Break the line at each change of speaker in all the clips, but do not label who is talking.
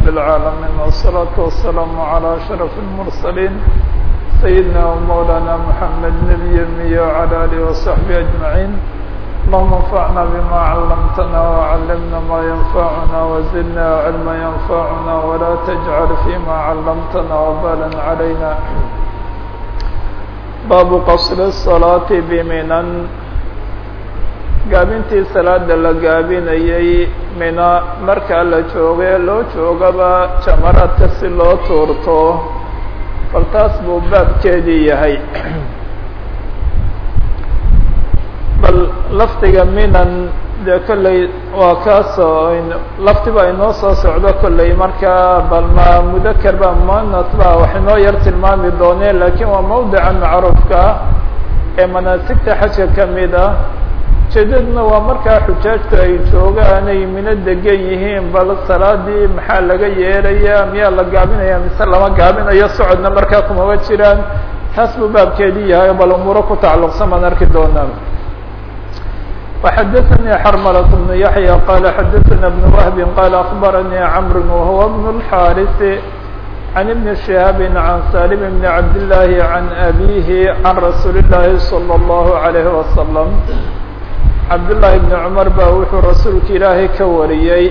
رب العالمين والصلاة والسلام على أشرف المرسلين سيدنا ومولانا محمد نبي المي وعلى آله وصحبه أجمعين اللهم انفعنا بما علمتنا وعلمنا ما ينفعنا وزدنا علما ينفعنا ولا تجعل فيما علمتنا وبالا علينا باب قصر الصلاة بمنن gaabintii salaada la gaabinayay mina markaa la joogay loo joogaba jamaraadka si loo tuurto bal taas buu baabkeedii yahay bal lafdiga minan dee kolley waa kaasoo laftiba inoo soo socdo kolley markaa bal ma mudaker ba muanas ba wax inoo yar tilmaami dooneen lakiin waa mawdica macruufka ee manaasigta xajka kamid ah ujeedaduna waa markaa xujaajtu ay joogaan ay mino degan yihiin bal salaadii maxaa laga yeelaya miyaa la gaabinaya mise lama gaabinayo socodna markaa kumaba jiraan taas buu baabkeedii yahay bal umuuro ku tacalluqsan baan arki doonaa وxadثnي xrmلة بن يحيى qال xadثna بن وهب qال أخبرني عمر وهو بن الحارث عن بن شهاب عن سالم بن عبد الله عن أبيه عن رsuuل اللhi صلى الله عليه وسلم cabdاللahi بن cmر ba wuxuu rasuulka ilaahay ka wariyey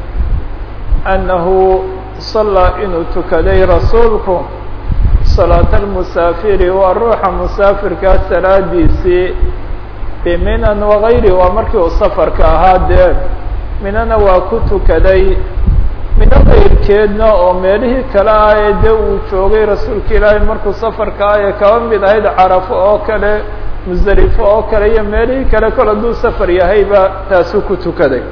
أنahu صalىa inuu tukaday rasuulku صلاaة المسافiri waa ruuxa مسافirkaa salaadiisii bminan وغayri waa markii uu safarka ahaa dee minana waa ku tukaday mino kayrkeedna oo meelihii kale ah ee dee uu joogay rasuulka ilaahay markuu safarka ah ee kaba mid ahayd carafo oo kale musdelifo oo kale iyo meelihii kale kol hadduu safar yahayba taasuu ku tukaday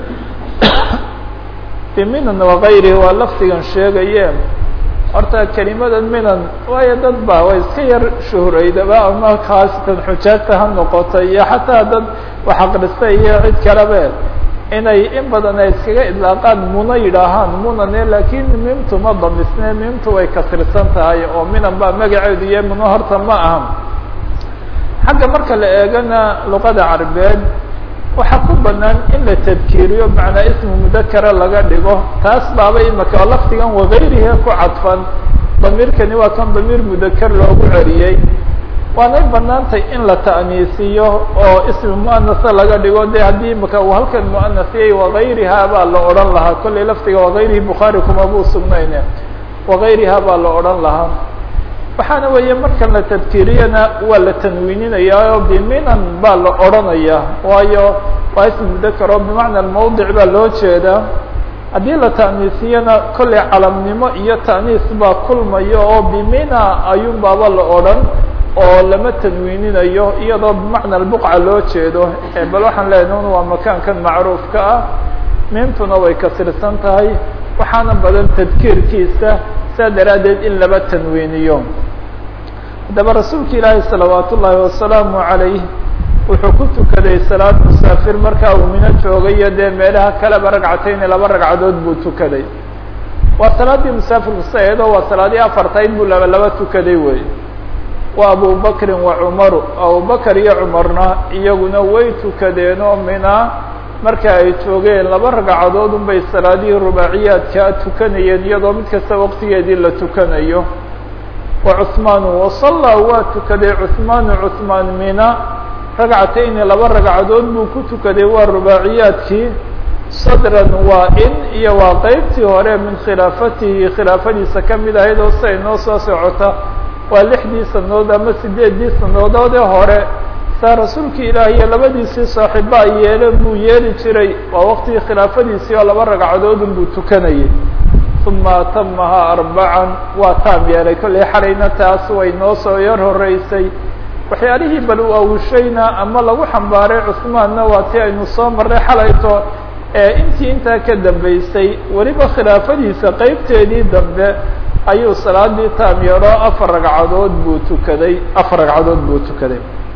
biminan wakayrihi waa lafdigan sheegaye horta kelimadan minan waayo dad ba way iska yar shuhuraydaba ama khaasatan xujaajta ha noqota iyo xataa dad wax aqrista iyo cid kalebe inay in badan ay iskaga idlaaqaan muno yidhaahaan munane lakin mimtu ma damisne mimtu way kasirsan tahay oo minan baa magaceedu iyo muno horta ma aha xagga marka la eegana luqada carabeed waxaa ku banaan in la tadkiiriyo macnaa ismu mudakara laga dhigo taas baaba imaka oo lafdigan wakayrihi ku cadfan damiirkani waa kan damiir mudakar loogu celiyey waanay banaantay in la ta'niisiyo oo ismi muanasa laga dhigo de haddii imaka uu halkan muanasiyay wakayriha baa la odhan lahaa kollay lafdiga wakayrihi bukhaari kuma buu sugnayne wakayriha baa la odhan lahaa waxaana weeye markan la tadkiiriyana waa la tanwiininaya oo biminan baa la odhanaya waayo waa ismi mudakar oo bimacna mawdic baa loo jeedaa haddii la ta'niisiyana kollay calamnimo iyo ta'niis baa kulmayo oo bimina ayuun baaba la odhan oo lama tanwiininayo iyadoo bimacna buqca loo jeedo bal waxaan leenahay waa makaankan macruufka ah mintuna way kasirsan tahay waxaana badan tadkiirkiisa saa daraaddeed in laba tanwiiniyo haddaba rasuulka ilaahi salawaat ullaahi wasalaamu calayh wuxuu ku tukaday salaad musaafir markaa uu mino joogayo dee meelaha kaleba ragcatayni laba ragcadood buu tukaday waa salaaddii musaafirku saeedoo waa salaadii afartayd buu laba laba tukaday wey wa abu bakrin wa cumaru abubakar iyo cumarna iyaguna way tukadeen oo mina marka ay joogeen laba ragcadood unbay salaadihii rubaaciyaadkaa tukanayeen iyadoo mid kasta waqtigeedii la tukanayo wa cuhmaanu wasallaa waa tukaday cuhmaanu cuhmaan mina ragcatayni laba ragcadood buu ku tukaday waa rubaaciyaadkii sadran waa in iyo waa qeybtii hore min khilaafatihi khilaafadiisa kamid ahayd oo siday noo soo socota waa lixdii sanadood ama sideeddii sanadoodee hore saa rasuulka ilaahi iyo labadiisii saaxiiba ay yeeleen buu yeeli jiray waa waqtigii khilaafadiisii oo laba ragcadoodun buu tukanayay uma atamaha arbacan waa taam yeelay kollay xalayna taas way noo soo yar horeysay waxyaalihii bal u awushayna ama lagu xambaaray cusmaanna waa tii aynu soo marray xalayto ee intii intaa ka dambeysay weliba khilaafadiisa qeybteedii dambe ayuu salaadii taam yeelo afar ragcadood buu tukaday afar ragcadood buu tukaday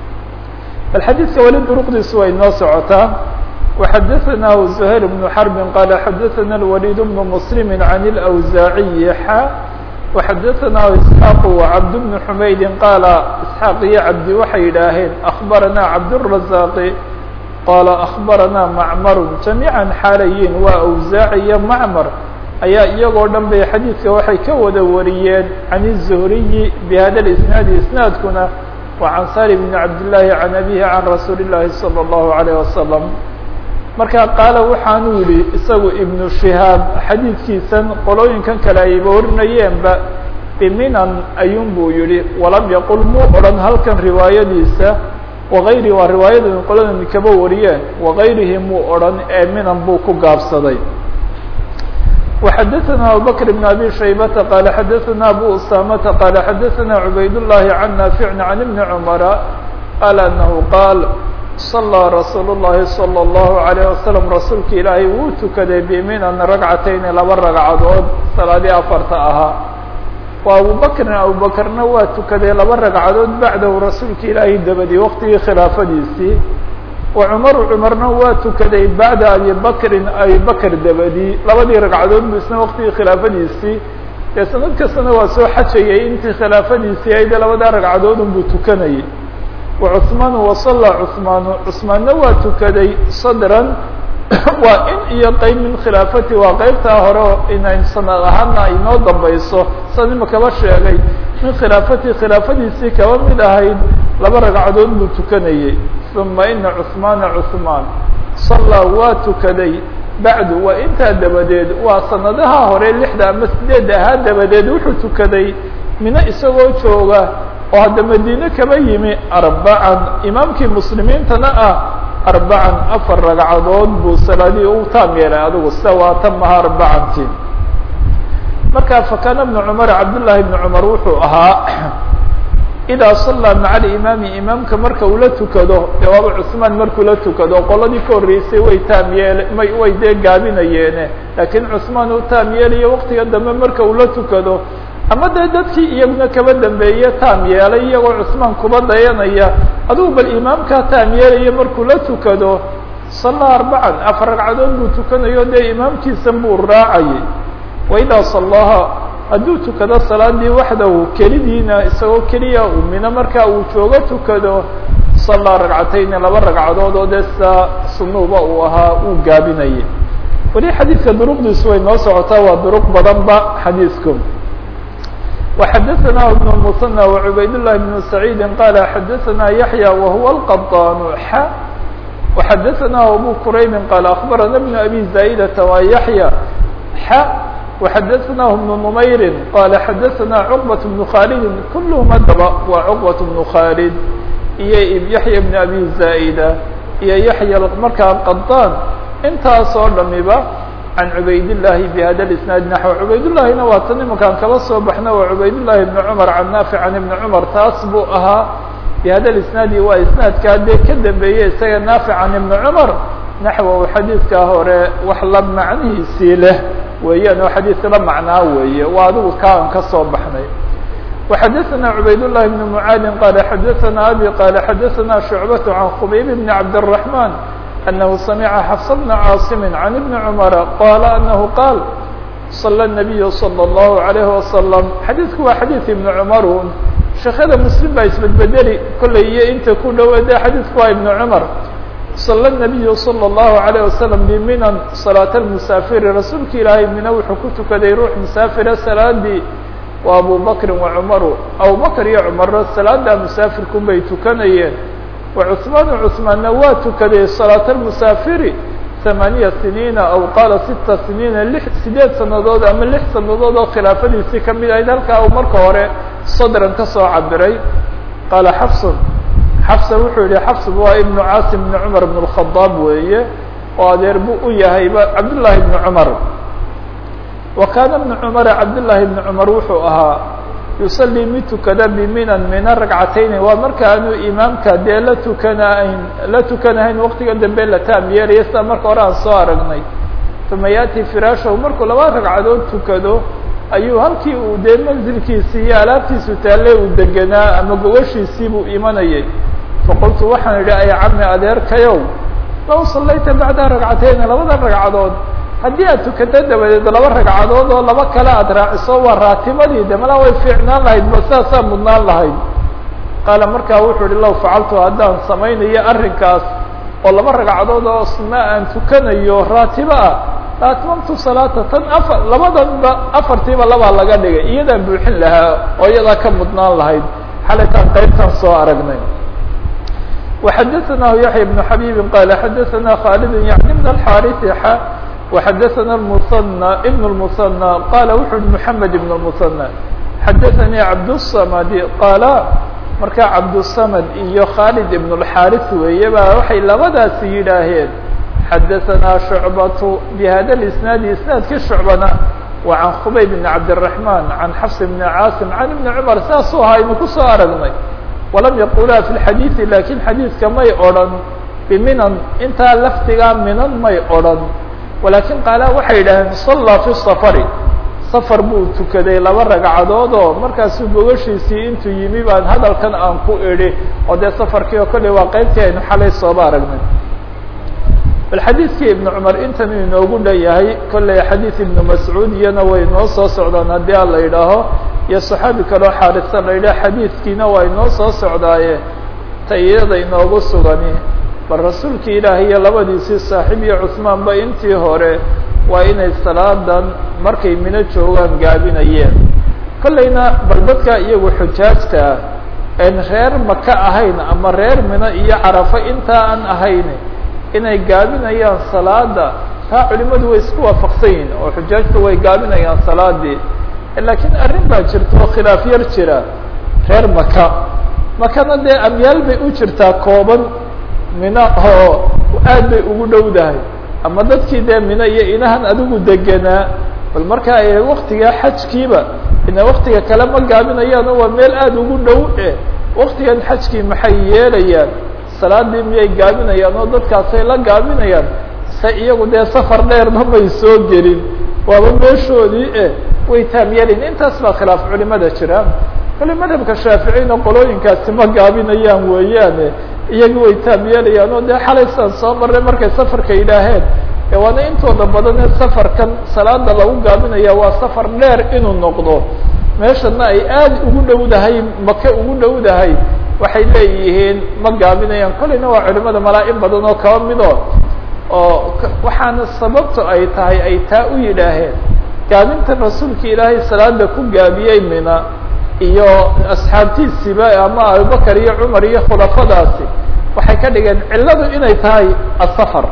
bal xadiidka weli duruqdiisu way noo socotaa وxadثnah زهير بن حرب qال xadثna الوليد بن مسلم عن الأوزاعي xا وxadثna إسحاq وعبد بن حmayd qال إسحاaq iyo cabdi waxay yidhaaheen أخبرna cabدالرزاq qال أخبرna معmر جaميعا xaalayin waa أوزاعي iyo معmر ayaa iyagoo dhan bay xadiidka waxay ka wada wariyeen can الzuhriyi bhada اisnaadi isnaadkuna wa can salim bn cabdillaahi can abihi can rasuuli llaahi salى اllahu alayh wasalam markaa qaala waxaanuu yihi isagu ibnu shihaab xadiidkiisan qolooyinkan kale ayba warinayeenba biminan ayuun buu yihi walam yaqul muu odhan halkan riwaayadiisa wagayri waa riwaayadan qoladan kaba wariyeen wagayrihi muu odhan ee minan buu ku gaabsaday وxadثna abubكر بن abي شhaybةa qال xadثna abu usamةa qال xadثna عubayd اللhi عن ناaفع عن بن cمر qال أنه qاal صلىa رasuul الlahi صلى الله عليه وسلم rasuulka ilaahay wuu tukaday bminan ragcatayni laba ragcadood salaadii afarta ahaa wa abubakrin abubakrna waa tukaday laba ragcadood bacdahu rasuulka ilaahay dabadii waqtigii khilaafadiisii وcmaru cmarna waa tukaday bacda abi bakrin abi bakr dabadii labadii ragcadood bu isna waqtigii khilaafadiisii dee sanad kastana waa soo xajayay intii khilaafadiisii ayde labadaa ragcadoodun buu tukanayay وcثmaan وصلى cثmaan cثmaanna waa tukaday sadran waa in iyo qeyb min khilaafati waa qeybtaa hore oo inayn sanad ahaana inoo dambayso san ima kaba sheegay min khilaafati khilaafadiisii kaba mid ahayd laba ragcadood buu tukanayay ثuma ina cثmaana cثmaan صalىa waa tukaday bacdu waa intaa dabadeed waa sanadaha hore lixda ama sideedda ahaa dabadeed wuxuu tukaday mino isagoo jooga oo hadda madiine kaba yimi arbacan imaamkii muslimiintana ah arbacan afar ragcadood buu salaadii u taam yeelay adigu sida waa tamaha arbacanti marka fakana bnu cumar cabdullaahi bni cumar wuxuu ahaa idaa sallaa maca alimaami imaamka marka uu la tukado dee waaba cusmaan markuu la tukado qoladii ka horreysay way taam yeele may way dee gaabinayeene laakiin cusmaan uu taam yeelayo waqtiga dambe marka uu la tukado ama dee dadkii iyaguna kaba dambeeye taam yeelay iyagoo cusmaan kuba dayanaya adugu bal imaamkaa taam yeelaya markuu la tukado sallaa arbacan afar ragcadood buu tukanayo dee imaamkiisan buu raacayay wa idaa sallaha hadduu tukado salaadii waxdahu kelidiina isagoo keliya uu mino markaa uu joogo tukado sallaa ragcatayni laba ragcadood oo dee sidaa sunuuba uu ahaa uu gaabinayay weli xadiidka duruqdiisu way noo socotaa waa duruq badanba xadiidku وxadثna بن المثنى وعubayd اللh بن سعيid qال xadثna يحيى وهuو القطاn x وxadثna أbو كرayb qال أخبرna بن أbي زاaئدة wa يحيى x وxadثnah بن نmayr qال xadثna cقبة بن khالد كلهم adaba wa cقبة بن khالد iyo يحيى بن أbي زاaئدة iyo يحيى markaa قطاn intaas oo dhamiba can cubayd llaahi bhada isnaad naxw cubaydllahina waa tan imankaan kaba soo baxna waa cubaydllahi ibni cumar can naafic can ibni cumar taas buu ahaa bihada isnaadi waa isnaadkaa dee ka dambeeyey isaga naafic can ibni cumar naxwow xadiidkaa hore wax la macnihiisii leh weeyaan oo xadiidka la macnaa weeye waa adigu kaan ka soo baxnay وxadثna cubaydاللahi بن mعaadi qال xadثna abي qال xadثna شhuعbaة عan khbayb بn cabdالرحمن أنه سمع حفص بن عاaصم عن بن عمر قال أنه قال صلى النبي صلى الله عليه وسلم xadيثku waa xadيث iبن cمر شheekada مسلم baa isbedbedeli kollay iyo inta ku dhowade xadيثku waa iبن cمر صلى النبي صلى الله عليه وسلم بminan صلاaة المسافر rasuulka ilaahay mina wuxuu ku tukaday ruux مسافira salaadii wa أبو بكر وعمر أبو بكر iyo cمر salaada مسافirkun bay tukanayeen وcثmaan cثmaanna waa tukaday صلاaة المسافiri ثamaaniya siniina aw qaala sita siniina lix sideed sanadood ama lix sanadood oo khilaafadiisii kamid ahayd halkaa uu marka hore sadran ka soo cabiray qaala xafsun xafsa wuxuu yihi xafs waa ibnu caasim ibn cumar ibn الkhadaab weeye oo adeer buu u yahayba cabdالlahi ibn cumar wa kaana ibn cumara cabdالlahi ibn cumar wuxuu ahaa yusalii mid tukada biminan mina ragcatayni waa markaanu imaamka dee la tukanahayn la tukanahayn waqtiga dambe la taam yeelaya sida marka hore aan soo aragnay uma yaati firaashahu markuu laba ragcadood tukado ayuu halkii uu dee manzilkiisii iyo alaabtiisu taalle uu deganaa ama gogoshiisii buu imanayay faqultu waxaan idhi ay cami adeerkayow law sallayta bacda ragcatayni labada ragcadood haddii aad tukato dabadeed laba ragcadood oo laba kale aad raaciso waa raatibadii de malaa way fiicnaan lahayd ba sidaasaa mudnaan lahayd qaala markaa wuxuu ihi law facaltu haddaan samaynayo arrinkaas oo laba ragcadood oo sunna aan tukanayo raatibo ah atmamtu salaata tan afar labadanba afartiiba labaa laga dhigay iyadaa buuxin lahaa oo iyadaa ka mudnaan lahayd xalaytaan qaybtan soo aragnay وxadثnah yaحya بن xabيb qal xadثna khالد yعni بن الxاrث x وxadثna المثنى بن المثنى qala wuxu uhi محamed بن المثنى xadثnي cabdالصmd qala marka cabdالصmd iyo khالد بن الxاrث weeye ba waxay labadaasi yidhaaheen xadثna شhuعbaة بhada الاسناad isنaadkii شhuعbana wa عan khbayb بن cabdالرحمن عan xفs بن cاasim عan بن cmر saasuu ahaa aynu kusoo aragnay walam yaqulaa fi lxadiidi laakiin xadiidka may odhan biminan intaa lafdigaa minan may odhan walaakin qaala waxay yidhaaheen sallaa fi safari safar buu tukaday laba ragcadood oo markaasuu gogashiisii intuu yimi baan hadalkan aan ku idhi oo dee safarkii oo kolley waa qeybtii aynu xalay sooba aragnay bal xadiidkii ibnu cumar intan inoogu dhan yahay kolley xadiid ibnu mascuud iyana way noo soo socdaan haddii a la yidhaaho iyo saxaabi kaloo xaarisa la yidhaha xadiidkiina waa inoo soo socdaaye ta iyada inoogu sugani bal rasuulkii ilaahay iyo labadiisii saaxiib iyo cusmaanba intii hore waa inay salaadan markay mino joogaan gaabinayeen kollayna bal dadka iyagu xujaajta ah een reer maka ahayn ama reer mino iyo carafo intaa aan ahayn inay gaabinayaan salaada taa culimadu way isku waafaqsan yihin oo xujaajtu way gaabinayaan salaadii laakiin arrin baa jirta oo khilaaf yar jira reer maka makana dee amyaal bay u jirtaa kooban mino oo aad bay ugu dhowdahay ama dadkii dee mino iyo inahan adigu degenaa bal marka ay waktigaa xajkiiba ina waktiga kale ma gaabinayaan oo waa meel aada ugu dhow eh waktigan xajkii maxay yeelayaan salaadii miyay gaabinayaan oo dadkaasay la gaabinayaan se iyagu dee safar dheerba may soo gelin waaba meeshoodii eh way taamyeelin intaas baa khilaaf culimada jira kale madhabka shaaficiyna qolooyinkaasi ma gaabinayaan weeyaane iyaga way taamyeelayaan oo dee xalaysaan soo marray markay safarka yidhaaheen e waana intooda badan ee safarkan salaada lagu gaabinaya waa safar dheer inuu noqdo meeshana ay aada ugu dhowdahay make ugu dhowdahay waxay leeyihiin ma gaabinayaan kolleyna waa culimada malaa in badan oo kaba mido oo waxaana sababta ay tahay ay taa u yidhaaheen gaabinta rasuulka ilaahay salaada ku gaabiyey mina iyo asxaabtiisiiba ama abubakar iyo cumar iyo khulafadaasi waxay ka dhigeen cilladu inay tahay asafar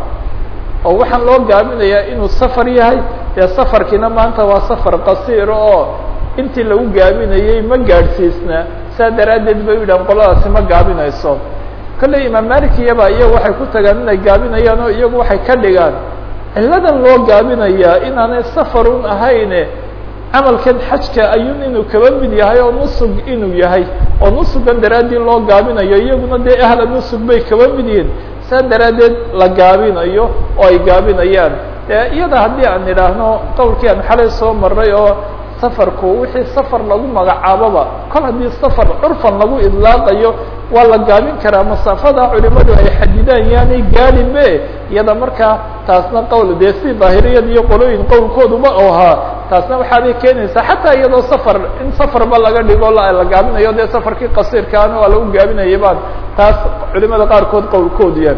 oo waxaan loo gaabinayaa inuu safar yahay dee safarkiina maanta waa safar qasiiro oo intii lagu gaabinayey ma gaadhsiisna saa daraaddeed bay u yidhahan qoladaasi ma gaabinayso kolley imaam malik iyaba iyagu waxay ku tagaan inay gaabinayaan oo iyagu waxay ka dhigaan cilladan loo gaabinayaa inaanay safarun ahayne camalkan xajka ayuun inuu kaba mid yahay oo nusug inuu yahay oo nusugan daraadii loo gaabinayo iyaguna dee ahla nusug bay kaba mid yihiin saa daraaddeed la gaabinayo oo ay gaabinayaan dee iyada haddii aan idhaahno qowlkii aan xalay soo maray oo safarku wixii safar lagu magacaaboba kol haddii safar curfan lagu idlaaqayo waa la gaabin karaa masaafada culimadu ay xadidaan yaanay gaadinbe iyada markaa taasna qowl dee si daahiriyad iyo qolooyin qowlkooduba u ahaa taasna waxaabay keenaysaa xataa iyadoo safar in safarba laga dhigo la gaabinayo dee safarkii qasiirkaana waa lagu gaabinaya baan taas culimada qaarkood qowlkoodu yahay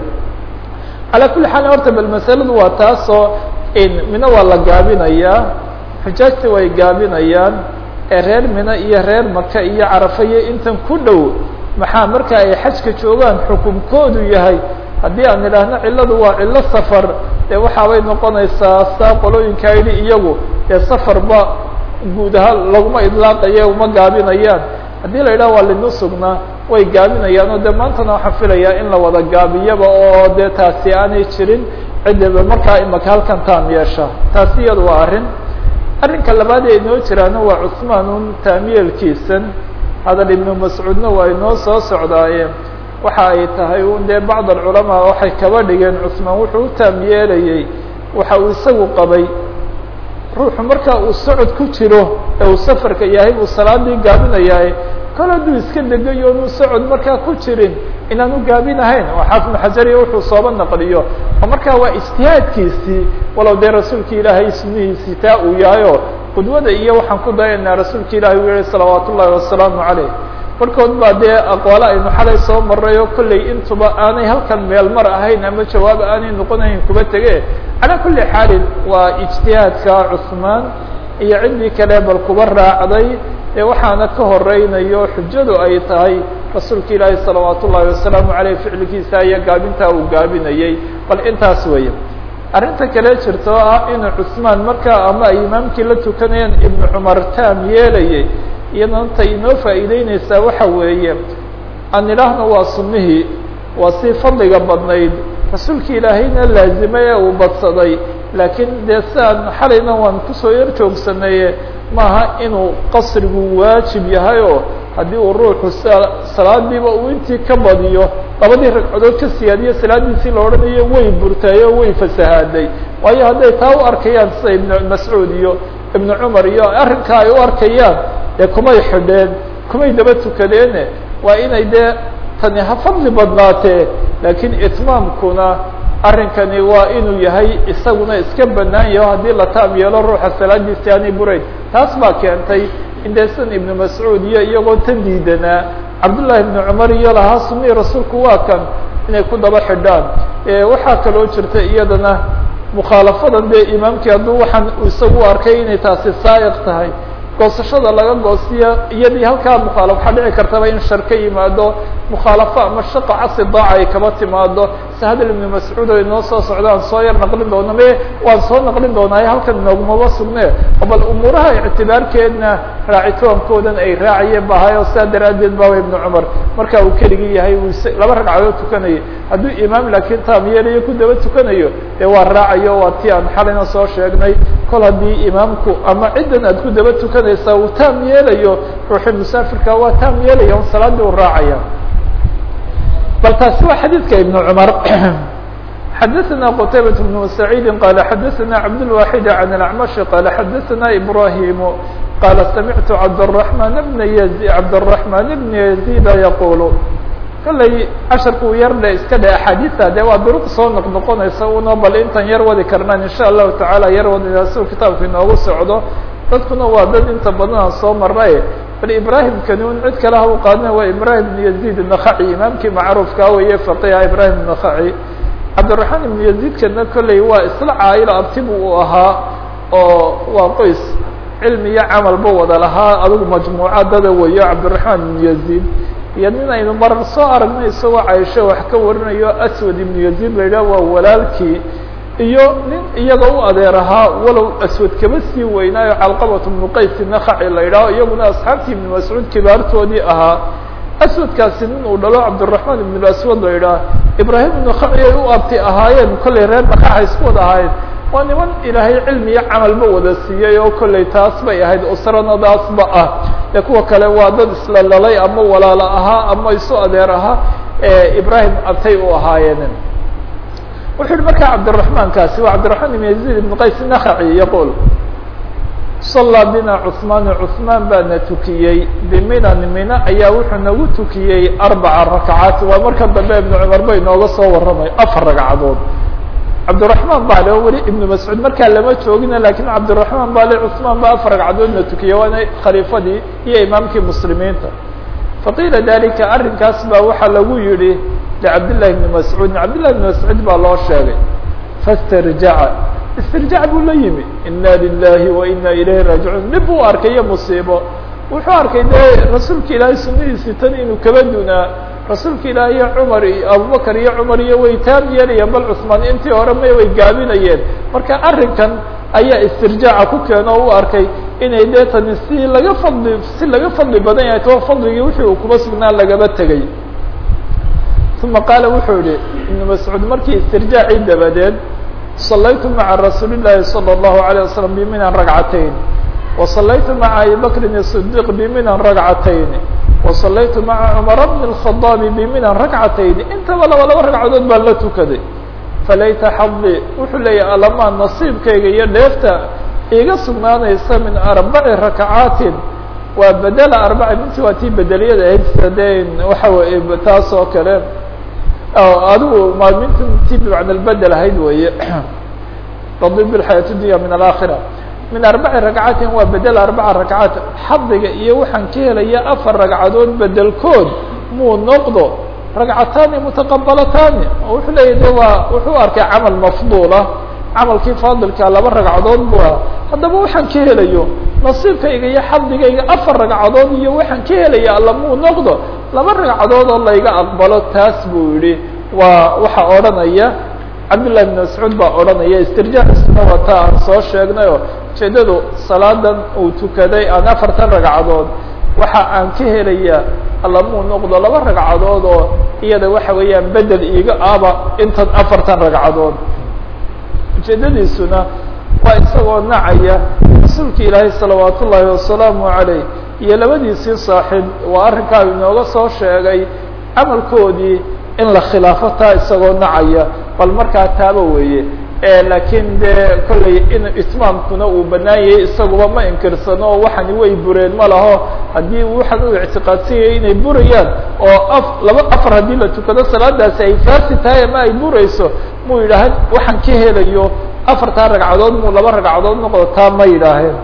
calaa kulli xaal horta bal masaladu waa taasoo mina waa la gaabinayaa xujaajta way gaabinayaan ee reer mina iyo reer maka iyo carafa iyo intan ku dhow maxaa marka ay xajka joogaan xukunkoodu yahay haddii aan idhaahno cilladu waa cillo safar dee waxaabay noqonaysaa saa qolooyinkaa yidhi iyagu dee safarba guud ahaan laguma idlaaqayo uma gaabinayaan haddii la yidhaha waa linusugna way gaabinayaan oo dee maantana waxaan filayaa in la wada gaabiyaba oo dee taasi aanay jirin ciddaba markaa imaka halkan taam yeesha taasi iyadu waa arrin arrinka labaad ee inoo jiraana waa cusmaanun taamyeelkiisan hadal ibnu mascuudna waa inoo soo socdaayeen waxa ay tahay un dee bacd alculamaa waxay kaba dhigeen cusmaan wuxuu u taam yeelayey waxa uu isagu qabay ruuxu marka uu socod ku jiro ee uu safarka yahay buu salaadii gaabinayaa kol hadduu iska degayo onuu socod markaa ku jirin inaanu gaabinahayn oo xaafid xajariya wuxuu sooba naqliyo oo markaa waa ijtihaadkiisii walow dee rasuulka ilaahay sunnihiisii taa uu yahayo qudwada iyo waxaan ku dayanaa rasuulka ilahi uu yihi salawaat ullahi wasalaamu caleyh barkood baa dee aqwaalo aynu xalay soo maray oo kolley intuba aanay halkan meel mar ahayn ama jawaab aanay noqonayn kuba tege calaa kulli xaalin waa ijtihaadka cusmaan iyo ciddii kale bal kuba raacday ee waxaana ka horeynayo xujadu ay tahay rasuulka ilaahi salawaat ullaahi wasalaamu aleyh ficilkiisa iyo gaabintaa uu gaabinayey bal intaas weeye arrinta kale jirta oo ah inuu cusmaan markaa ama ay imaamkii la tukanayeen ibnu cumar taam yeelayay iyadana ta inoo faa'iideyneysaa waxa weeye aan idhaahno waa sunnihii waa sii fadliga badnayd rasuulka ilaahayna laazimay ee uu badsaday laakiin dee siaan xalayna waan kusoo yar joogsanaye maaha inuu qasrigu waajib yahay oo haddii uu ruuxu s salaadiiba uu intii ka badiyo labadii ragcadood ka siyaadiyo salaadiisii la odhanayo way burtay oo way fasahaaday waayo hadday taa u arkayaan sida ibnu mascuud iyo ibnu cumar iyo arrinkaa ay u arkayaan dee kumay xidheen kumay daba tukadeene waa inay dee tani ha fadli badnaatee laakiin itmaamkuna arrinkani waa inuu yahay isaguna iska banaan yaho haddii la taam yeelo ruuxa salaadiisi aanay burayn taas baa keentay in dee san ibnu mascuud iyo iyagoo tan diidanaa cabdullaahi ibnu cumar iyo lahaa sunihii rasuulku waa kan inay ku daba xidhaan waxaa kaloo jirta iyadana mukhaalafadan dee imaamkii hadduu waxaan isagu arkay inay taasi saa'iq tahay goosashada laga goosiyo iyadii halkaa mukhaalaf waxaa dhici kartaba in shar ka yimaado mukhaalafo ama shaqa casi daaca ay kaba timaado si hadal ibnu mascuud o inoo soo socdaan soo yar naqlin doona me waan soo naqlin doonaayo halkan noogmaba sugne oo bal umuuraha ictibaarkeedna raacitoonkoodan ay raacayeen ba ahay oo sidaa daraaddeed baaba ibnu cumar marka uu keligii yahay uu laba ragcadood tukanayay hadduu imaam laakiin taam yeelayo ku daba tukanayo dee waa raacayo waa ti aan xalayna soo sheegnay kol haddii imaamku ama ciddan aad ku daba tukanaysaa uu taam yeelayo ruuxii musaafirka waa taam yeelaya on salaadii u raacaya bal taasi waa xadiidka ibnu cumar xadaثna qtaybaة بن سacيidi qala xadaثna cabdالواxid عan الأعmaشh qala xadaثna إbrahim qala samictu cabdالرحman بn cabdالرحman بn يزيd yaqul kallay casharku u yar dhe iska dhe axaadiثa de waa duruq soo noq noqonaysa una bal intan yar wadi karnaan in shaء الlahu taعala yar wadina si kitaabku inoogu socdo dadkuna waa dad inta badan aan soo maray bal ibrahim kanuun cid kale ha u qaadina waa ibrahim بn يزيد النخعي imaamkii macruufka weye faqiha ibrahim النخعي cabdiraxmaan ibnu yaziidkana kolley waa isla caayilo abtibu uu ahaa oo waa qoys cilmi iyo camalba wada lahaa adigu majmuuca dada weeyo cabdiraxmaan ibnu yaziid iyo nin aynu marar soo aragnay isagoo caisho wax ka warinayo aswad ibnu yaziid la yidhaha waa walaalkii iyo nin iyaga u adeer ahaa walow aswad kaba sii weynaayo calqabat ibnu qays nakaci la yidhaho iyaguna asxaabtii ibnu mascuud kibaartoodii ahaa aswadkaasi nin uu dhalo cabdiraxmaan ibn aswad la yidhaah ibraahim ibnu khaci ay u abti ahaayeen kollay reer dhaqaxa isku wada ahaayeen waa niman ilaahay cilmi iyo camalba wada siiyey oo kollay taas bay ahayd usranadaasba ah ee kuwa kale waa dad isla lalay ama walaalo ahaa ama isu adeer ahaa ee ibraahim abtay u ahaayeen wuxuu yihi markaa cabdiraxmaankaasi waa cabdiraxmaan ibn yaziid ibn qays nakaci yaqul صلى bina cثmaan cثmaan baana tukiyey bminan mina ayaa wuxuu nagu tukiyey arbaca rakcaat waa marka dambe ibn cumar ba inooga soo waramay afar ragcadood cabdiraحmaan baa le weli ibn mascuud markaa lama joogina lakin cabdiraحmaan baa le cثmaan ba afar ragcadoodna tukiyey waana khaliifadii iyo imaamkii muslimiinta faqiila dalika arrinkaas baa waxaa lagu yihi lcabdالlahi بn mascuudin cabdالlahi بn mascuud baa loo sheegay faاstarjaca istirjaac buu la yimi ina lilahi wa ina ilayhi raajicuun dhib buu arkay iyo musiibo wuxuu arkay dee rasuulka ilaahay sunadiisii tan inuu kaba dunaa rasuulka ilaahi iyo cumar iyo abubakar iyo cumar iyo way taam yeelayeen bal cusmaan intii hore may way gaabinayeen marka arrinkan ayaa istirjaaca ku keeno o u arkay inay dee tani si laga fadli si laga fadli badan yahay taba fadligii wixii uu kuba sugnaa lagaba tegay uma qaala wuxuu yihi ibnu mascuud markii istirjaacii dabadeed صlaytu mعa rasuuli الlahi slى الlahu عalيه waslم bminan ragcatayn وصlaytu mعa abi bakrin الصdiq bminan ragcatayn وصlaytu mعa cmar bn الخaطاab bminan ragcatayn intaba laba laba ragcadood baan la tukaday falayta xadi wuxuu leeyahy alamaa nasiibkayga iyo dheefta iga sugnaanaysa min arbaci rakcaatin waa bedela arbaci minti waa tii bedeliyada ahayd sadeen waxa weye taas oo kale adigu maalminti bimacna bedel ahayd weye tadib bxayaat dunya min alaakhira min arbaci ragcatin waa bedel arbaca ragcaat xadiga iyo waxaan ka helaya afar ragcadood bedelkood muu noqdo ragcataani mutaqabalataani oo wuxuu leeyahy de waa wuxuu arkay camal mafduulah camalkii faadilkaa laba ragcadood bu ah haddaba waxaan ka helayo nasiibkayga iyo xadigayga afar ragcadood iyo waxaan ka helaya alla muu noqdo laba ragcadood oo layga aqbalo taas buu yihi waa waxaa odhanaya cabdillahi bn mascuud baa odhanaya istirjaaxisuna waa taa aan soo sheegnayo ujeedadu salaadan uu tukaday aan afartan ragcadood waxa aan ka helaya alla muu noqdo laba ragcadood oo iyada waxa weeyaan bedel iiga aba intan afartan ragcadood ujeedadiisuna waa isagoo nacaya rasuulka ilaahay salawaat ullaahi wasalaamu عaleyh iyo labadiisii saaxiib waa arrinkaa inooga soo sheegay camalkoodii in la khilaafo taa isagoo nacaya bal markaa taaba weeye laakiin dee kollay in itmaamkuna uu banaan yahay isaguba ma inkirsano oo waxani way bureen ma laho haddii waxaan u ictiqaadsan yahay inay burayaan oo af laba afar haddii la tukado salaadaasi ay faasi tahay ama ay burayso muu yidhaaha waxaan ka helayo afartaa ragcadood muu laba ragcadood noqdo taa ma yidhaaheen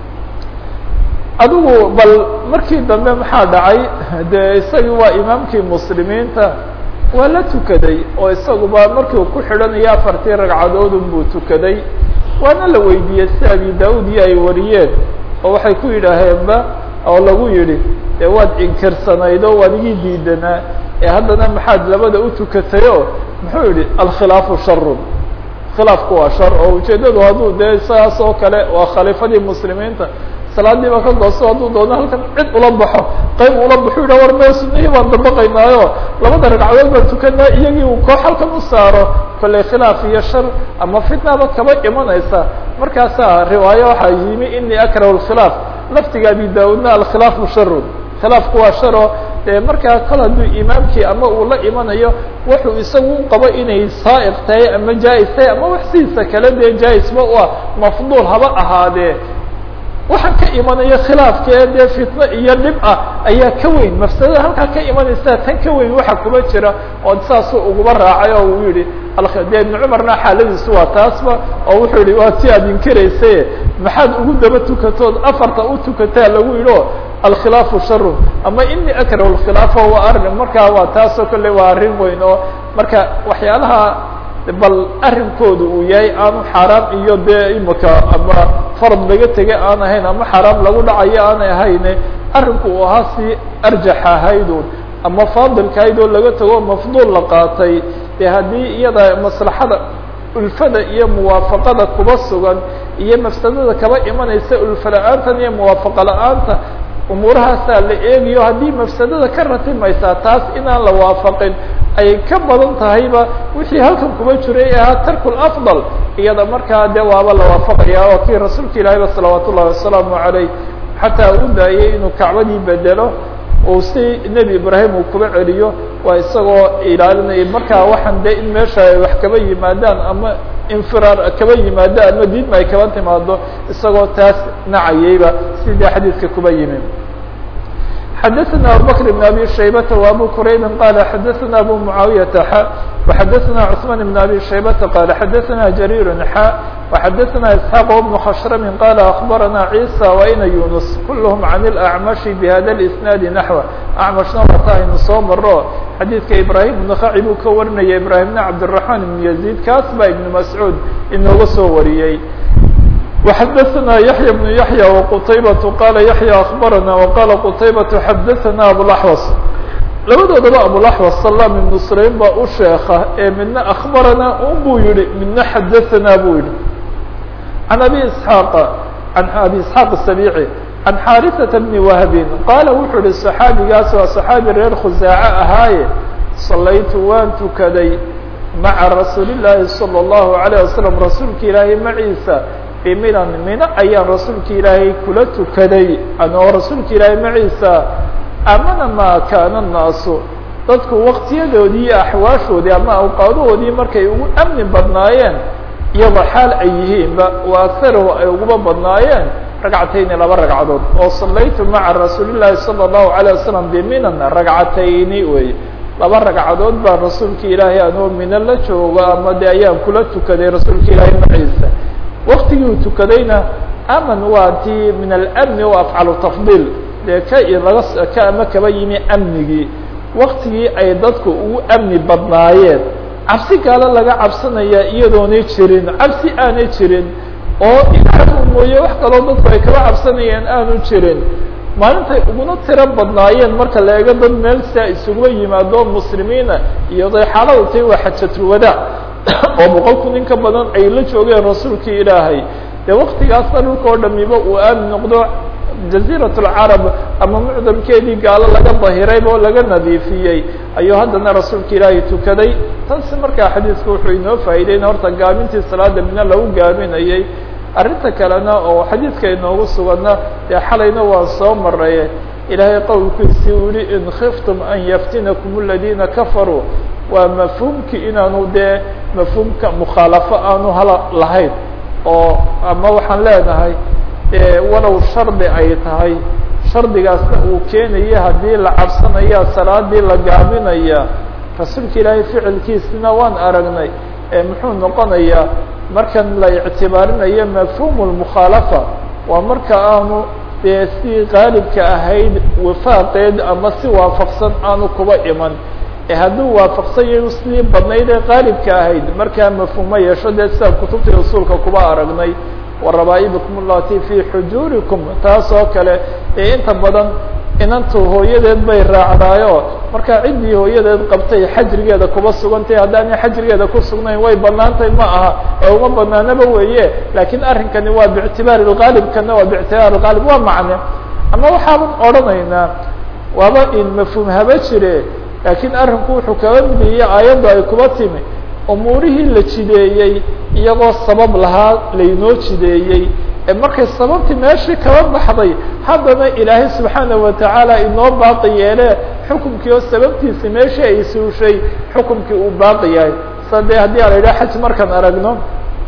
adigu bal markii dambe maxaa dhacay de isagii waa imaamkii muslimiinta waa la tukaday oo isaguba markii uu ku xidhanayo afartii ragcadoodun buu tukaday waana la weydiiyey si abi da-ud iyo ay wariyeen oo waxay ku yidhaaheenba oo lagu yidhi dee waad inkirsanayd oo waad igii diidanaa ee haddana maxaad labada u tukatayo muxuu yihi alkhilaafu sharun khilaafku waa shar oo ujeedadu hadduu dee saas oo kale waa khaliifadii muslimiinta salaadiiba ka gooso hadduu doono halkan cid ula baxo qayb ula baxu yidhah war mee sunihii baan dabaqaynaayo labada ragcadood baan tukanaa iyagii uu koox halkan u saaro kollay khilaaf iyo shar ama fitnaba kaba imanaysa markaasaa riwaayo waxaa yimi inii akrahu lkhilaaf laftiga abi da-udna alkhilaafu sharun khilaafku waa sharo dee markaa kol hadduu imaamkii ama uu la imanayo wuxuu isagu u qabo inay saaiq tahay ama jaa-is tahay ama wax sidiisa kale dee jaa-isba u ah mafduul haba ahaadee waxaan ka imanaya khilaafkee dee fitno iyo dhib ah ayaa ka weyn mafsadada halkaa ka imanaysa tan ka weyn waxa kuma jira oo saasuu uguba raacay oo uu yihi de ibn cumarna xaaladiisu waa taasba oo wuxuu yihi waa ti aad inkiraysaye maxaad ugu daba tukatood afarta u tukataa lagu yidhi o alkhilaafu sharun ama ini akrahu lkhilaafa waa arrin markaa waa taasoo kale waa arrin weyn oo marka waxyaalaha bal arrinkooda uu yahay aanu xaaraam iyo dee imika ama farad laga tegay aan ahayn ama xaaraam lagu dhacayo aanay ahayne arrinku uu ahaa si arjax ahaydun ama faadilka ahayd oo laga tago mafduul la qaatay dee haddii iyada maslaxada ulfada iyo muwaafaqada kuba sugan iyo mafsadada kaba imanaysa ulfa la-aantan iyo muwaafaqa la-aanta umuurahaasaa la eegayo haddii mafsadada ka ratimaysaa taas inaan la waafaqin ay ka badan tahayba wixii halkan kuba jiray ee ahaa tarku lafdal iyada markaa dee waaba la waafaqaya oo kii rasuulka ilaahiyba salawaat ullahi wasalaamu caleyh xataa u daayay inuu kacbadii bedelo uu si nebi ibraahim uu kuba celiyo waa isagoo ilaalinaya markaa waxaan dee in meesha ay wax kaba yimaadaan ama infiraar kaba yimaado ama diidma ay kaba timaado isagoo taas nacayayba sidii xadiidka kuba yimi xadaثna abubakr بn abi shaybata وabu quraybi qala xadaثna abu muعaawiyaةa xa وxadaثna cثman بn abi shaybata qala xadaثna jariir xa وxadaثna isxaaq بn khashrami qala akbarana cisa waina yunus kulhm can اlأcmashi bhada اisnaadi naxو acmashna wata aynu soo maro xadiidka ibrahim nakaci buu ka warinaya ibrahimna cabdالرaحman ibn yaزيid kaas baa ibn mascuud inooga soo wariyey وxadثna yaحyى بن yaحyى وqtaybaة qala yaحyى akbarana وqala qtaybaة xadaثna abوaxwas labadoodaba abوaxwas salam ibnu sulaym baa u sheeka ee midna akbarana un buu yihi midna xadaثna buu yihi عan abi isحاaq an abi isحاaq السaبيعي عan xاariثaةa بni wahbin qaala wuxuu yihi صaxaabigaas waa صaxaabi reer khusaace ahaaye salaytu waan tukaday maca rasuuli الlahi salى الlahu عalيه wasalam rasuulka ilaahay maciisa biminan mino ayaan rasuulka ilaahay kula tukaday anoo rasuulka ilaahay maciisa amana maa kaana الnaasu dadku waktiyadoodii iyo axwaashoodii ama awqaadahoodii markay ugu amni badnaayeen iyadoo xaal ay yihiinba wa akarahu ay uguba badnaayeen ragcatayni laba ragcadood oo salaytu maca rasuuli llahi salى الlahu عalيه wasalam biminan ragcatayni wey laba ragcadood baa rasuulka ilaahay anoo mino la joogo ama de ayaan kula tukaday rasuulka ilaahay maciisa waktigii uu tukadayna aman waa tii min alamni o afcalu tafdiil dee ka laga ka ama kaba yimi amnigii waktigii ay dadku ugu amni badnaayeen cabsi gaalo laga cabsanaya iyadoonay jirin cabsi aanay jirin oo ilaah mooye wax kaloo dadku ay kaba cabsanayeen aanu jirin maalintay uguna tiro badnaayeen marka la eego dad meel sia isuguba yimaado muslimiina iyadoy xaaladu tahi waa xajatulwadaac oo boqol kun in ka badan ay la joogeen rasuulkii ilaahay dee waktigaasna dhulka oo dhamiba uu aamin noqdo jaziirat lcarab ama mucdamkeedii gaalo laga dahirayba oo laga nadiifiyey ayuu haddana rasuulka ilaahay tukaday taasi markaa xadiisku wuxuu inoo faa'iideyn horta gaabintii salaada mina lagu gaabinayay arrinta kalena oo xadiidka inoogu suganna dee xalayna waa soo maray ilaahay qowlkiisii u yihi in khiftum an yaftinakum aladiina kafaruu waa mafhuumkii inaanu dee mafhuumka mukhaalafo aanu hala lahayn oo ama waxaan leenahay walow shardi ay tahay shardigaasna uu keenaya haddii la cabsanaya salaadii la gaabinaya rasuulka ilaahay ficilkiisina waan aragnay muxuu noqonayaa markan la ictibaarinayo mafhuumu lmukhaalafa waa marka aanu dee si qaalibka ahayd wifaaqeed ama si waafaqsan aanu kuba iman ee hadduu waafaqsan yahay sidii badnayd ee qaalibka ahayd markaa mafhuumo yeesho dee sida kutubtii usuulka kuba aragnay warabaa'ibikum allati fii xujuurikum taas oo kale ee inta badan inantu hooyadeed bay raacdaayo markaa ciddii hooyadeed qabtay xajrigeeda kuba sugantay haddaanay xajrigeeda ku sugnayn way banaantay ma aha ee uma banaanaba weeye laakiin arrinkani waa biictibaari lgaalibkana waa biictibaari lgaalib waa macne ama waxaaban odhanaynaa waaba in mafhuum haba jire laakiin arrinku wuxuu kaga midiyey aayaddu ay kuba timi umuurihii la jideeyey iyagoo sabab lahaa laynoo jideeyey ee markay sababtii meeshii kaba baxday haddana ilaahay subxaana watacaala inoo baaqi yeele xukumkii oo sababtiisi meeshii ay suushay xukumkii uu baaqi yahay sa dee haddii a la yidhaha xaj markaan aragno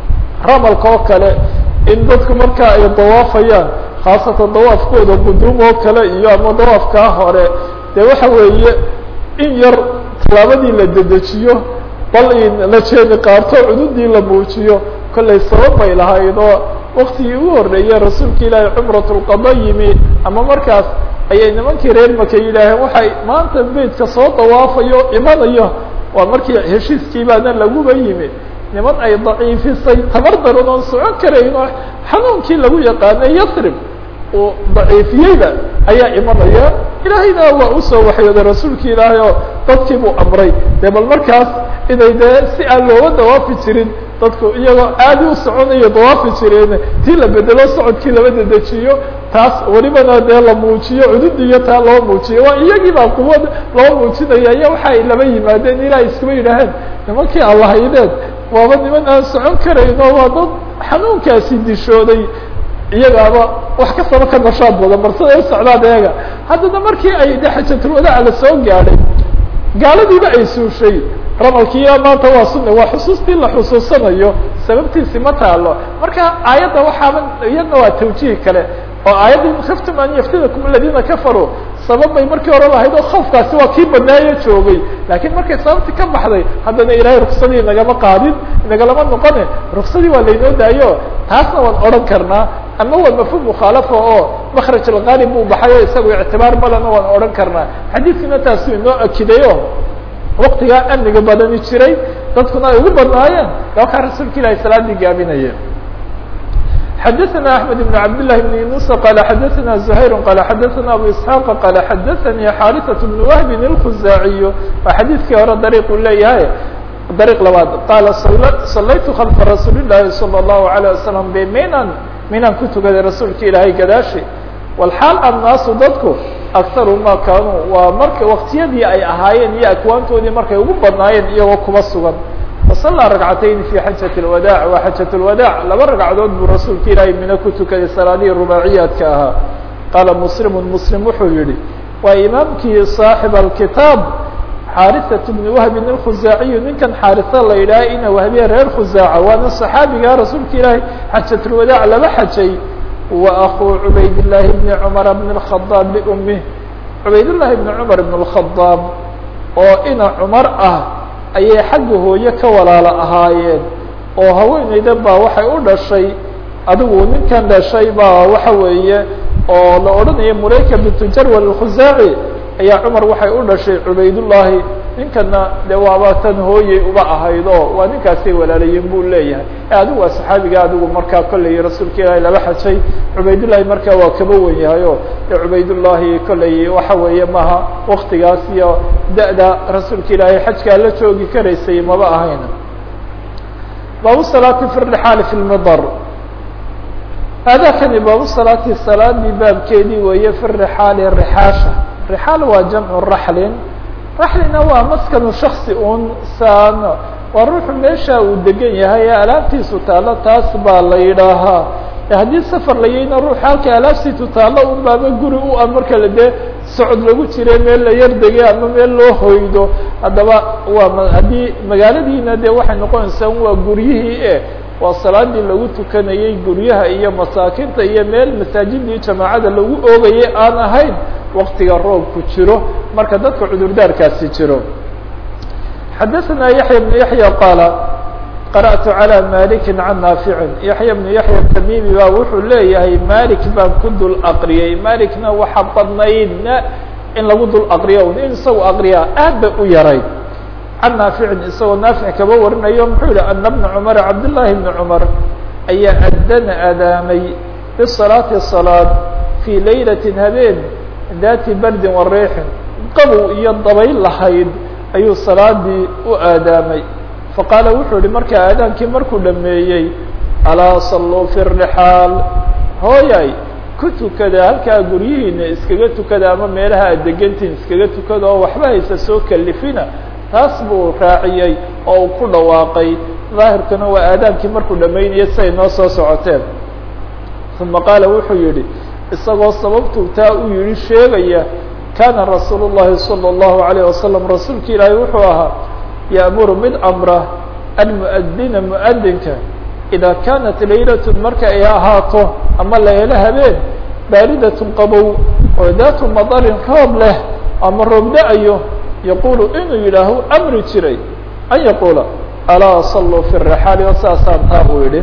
ramalka oo kale in dadku markaa ay dawaafayaan khaasatan dawaafkooda quduum oo kale iyo ama dawaafkaa hore dee waxa weeye in yar tallaabadii la dedejiyo bal in la jeedi qaarto cududii la muujiyo kollay sabab bay lahayd oo waktigii ugu horreeyey rasuulka ilaahay cumrat lqada yimi ama markaas ayay nimankii reer maka yidhaaheen waxay maanta beydka soo dawaafayo imanayo waa markii heshiiskii baana laguba yimi niman ay daciifisay tabar daran oon socon karayn oo xanuunkii lagu yaqaanay yasrib uu daciifiyeyba ayaa imanaya ilaahayna waa usoo waxyooday rasuulki ilaahay oo dadkii buu amray dee bal markaas inay dee si aan looga dawaafi jirin dadku iyagoo aadi u soconayo dawaafi jireen tii la bedelo socodkii laba dedejiyo taas welibana dee la muujiyo cudud iyo taa loo muujiyo waa iyagii baa quwad loo muujinaya iyo waxa ay laba yimaadeen ilaa iskuba yidhaaheen nimankii allahaydeed waaba niman aan socon karayno waa dad xanuunkaasi dishooday iyagaaba wax kastaba ka nashaad badan barsada u socdaan eega haddana markii ay de xajatulwadaaca la soo gaadhay gaaladiiba ay suushay ramalkiiya maanta waa sunna waa xusuustii la xusuusanayo sababtiisi ma taalo marka aayadda waxaaba iyadna waa tawjiih kale oo aayadda in khiftum an yaftinakum aladiina kafaruu sabab bay markii hore lahayd oo khawfkaasi waa kii badnaayo joogay laakiin markay sababtii ka baxday haddana ilaahay ruksadii nagama qaadin nagalama noqone ruksadii waa laynoo daayo taasna waan odhan karnaa ama waa mafhuum mukhaalafa oo makraj alqaalib buu baxay o isagu ictibaar malena waan odhan karnaa xadiidkina taasu inoo akidayo waktigaa amniga badani jiray dadkuna ay ugu badnaayeen wakaa rasuulka ilahi salaadii gaabinaya xadaثna أحmed بن cabd للh بن yuنuس qال xadaثna زhayr qال xadaثna abu isحاq qال xadaثnii xاariثaة بن wهb الkhuzaaعiy waa xadiidkii hore dariiq u leeyahay dariiq labaad qaala salaytu khalfa rasuul الlahi salى الlahu عalيه wasalam bminan minan ku tukaday rasuulka ilaahay gadaashi walxaal annaasu dadku akharu ma kaanuu waa marka waktiyadii ay ahaayeen iyo akwaantoodii markay ugu badnaayeen iyagoo kuba sugan wasallaa ragcatayni fi xajat اlwadaac waa xajat اlwadaac laba ragcadood buu rasuulka ilaahay mina ku tukaday salaadihii rubaaciyaadka ahaa qaala muslimu muslim wuxuu yihi waa imaamkii saaxib alkitaab xaariثaة bni wahbin اkhuzaaciyu ninkan xaarisa la yidhaha ina wahbiya reer khuzaaca waana صaxaabiga rasuulka ilaahay xajat اlwadaac laba xajay wa akuu cubayd llaahi bni cumara bn اkhadaab biumih cubayd llaahi bni cumar bn اkhadaab oo ina cumar ah ayay xagga hooye ka walaalo ahaayeen oo haweeneyda baa waxay u dhashay adigu ninkan dhashay baa waxa weeye oo la odhanaya murayka bintu jarwal alkhusaaci ayaa cumar waxay u dhashay cubaydullaahi ninkana de waaba tan hooyey uba ahayd oo waa ninkaasay walaalayiin buu leeyahay adigu waa saxaabiga adigu markaa kolley rasuulka ilaahay laba xajay cubaydullahi markaa waa kaba wen yahay o de cubaydullaahi kolley waxa weeye maha waktigaas iyo da-da rasuulka ilaahay xajkaa la joogi karaysay maba ahayn baabu salaati fi rixaali fi lmidar aadaakani baabu salaati salaadii baabkeedii weeye fi rixaali rixaasha rixaal waa jamcu raxlin raxlina waa maskanu shaksi un saan waa ruuxu meesha uu degan yahay ee alaabtiisu taallo taas baa la yidhaahaa haddii safar layayna ruux halka alaabtiisu taallo un baaba guri u ah marka la dee socod lagu jire meel la yar degay ama meel loo hoydo haddaba waa haddii magaaladiina dee waxay noqonaysaa waa guryihii e waa salaadii lagu tukanayey guryaha iyo masaakinta iyo meel masaajidii jamaacada lagu oogayay aan ahayn waktiga roobku jiro marka dadka cudurdaarkaasi jiro xadaثna yaحya بن yaحya qaala qarأtu عalى maliki can naaficin yaحya بnu yaحya tamimi ba wuxuu leeyahay malik baan ku dul aqriyey malikna waxa badnaydna in lagu dul aqriyo in isagu aqriyaa aad bay u yarayd can naaficin isagoo naafic kaba warinayo muxuu yihi ana bna cumar cabdالlahi bni cumar ayaa adana adaamay bisalaati salaad fii laylaةi habeen daati bardin wa riixin qabow iyo dabayl lahayd ayuu salaadii u aadaamay faqaala wuxuu yihi markaa aadaankii markuu dhameeyey alaa salluu fi rixaal hooyay ku tukada halkaa guryihiina iskaga tukada ama meelaha aad degantihin iskaga tukada oo waxba haysa soo kalifina taas buu raaciyey oo uu ku dhawaaqay daahirkuna waa aadaankii markuu dhamaynaya siay noo soo socoteen uma qaala wuxuu yihi isagoo sababtuu taa u yihi sheegaya kaana rasuul الlahi salى الlahu عalيه wasalam rasuulka ilaahay wuxuu ahaa yaأmuru mid amra almuadina muadinka idaa kaanat laylat marka ay ahaato ama laylo habeen baaridat qabow oo daatu madarin roob leh ama roob da-ayo yaqulu inuu yidhaaho amri jiray an yaquula alaa saluu fi الrixaali o saasaan taa uu yihi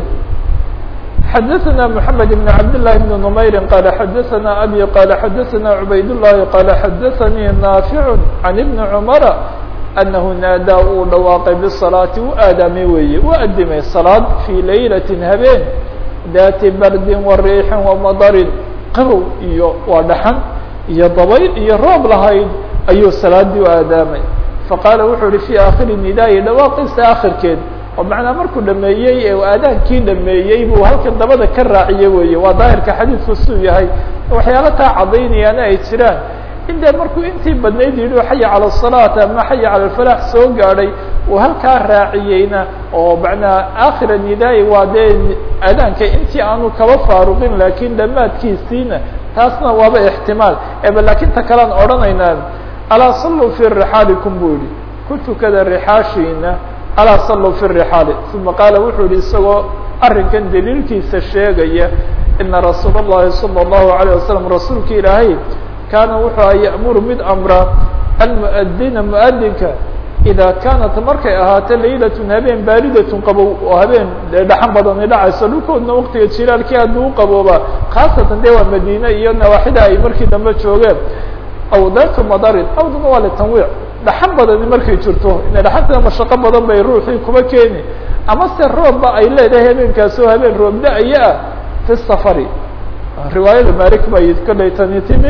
xadaثna mحamed بn cabd للhi بn نmayri qala xadaثna abi qala xadaثna cubayd الlahi qala xadaثanii naafiع can ibni cmara anahu naadaa uu dhawaaqay bالصalaati u aadaamay weeye u adimay salaad fii laylaةi habeen daati bardin wa riixin وamadarin qabow iyo waa dhaxan iyo dabayl iyo roob lahayd ayuu salaadii u aadaamay faqaala wuxuu yihi fii aakhiri nidaayi dhawaaqiisa akhirkeed oo macnaa markuu dhameeyey ee aadaankii dhameeyey buu halkan dabada ka raaciye weeye waa daahirka xadiidku suu yahay waxyaalo taa caddaynayaana ay jiraan in dee markuu intii badnayd yidhi xaya cala asalaat ama xaya cala alfalaax soo gaadhay uu halkaa raaciyeyna oo macnaa aakhira nidaayi waa dee aadaanka intii aanu kaba faaruqin laakiin dhammaadkiisiina taasna waaba ixtimaal eba laakiin ta kalean odhanaynaa alaa saluu fii rixaalikum buu yihi ku tukada rixaashiina alaa saluu fi rixaali uma qaala wuxuu yihi isagoo arrinkan daliilkiisa sheegaya ina rasuul اllahi salى الlahu عalيه wasalam rasuulka ilaahay kaana wuxuu aha ya'muru mid amra almuadina muadinka idaa kaanat markay ahaato laylatun habeen baaridatun qabow oo habeen dee dhaxan badani dhacayso dhulkoodna waktiga jilaalkii hadduu u qabooba khaasatan dee waa madiine iyo nawaaxida ay markii dambe joogeen aw daatu madarin awduna waa litanwiic dhaxan badani markay jirto ina dhaxanta mashaqo badan bay ruuxii kuba keeni ama se roobba ay leedahay habeenkaasoo habeen roob da-aya ah fi safari riwaayada malik bay kolay tani timi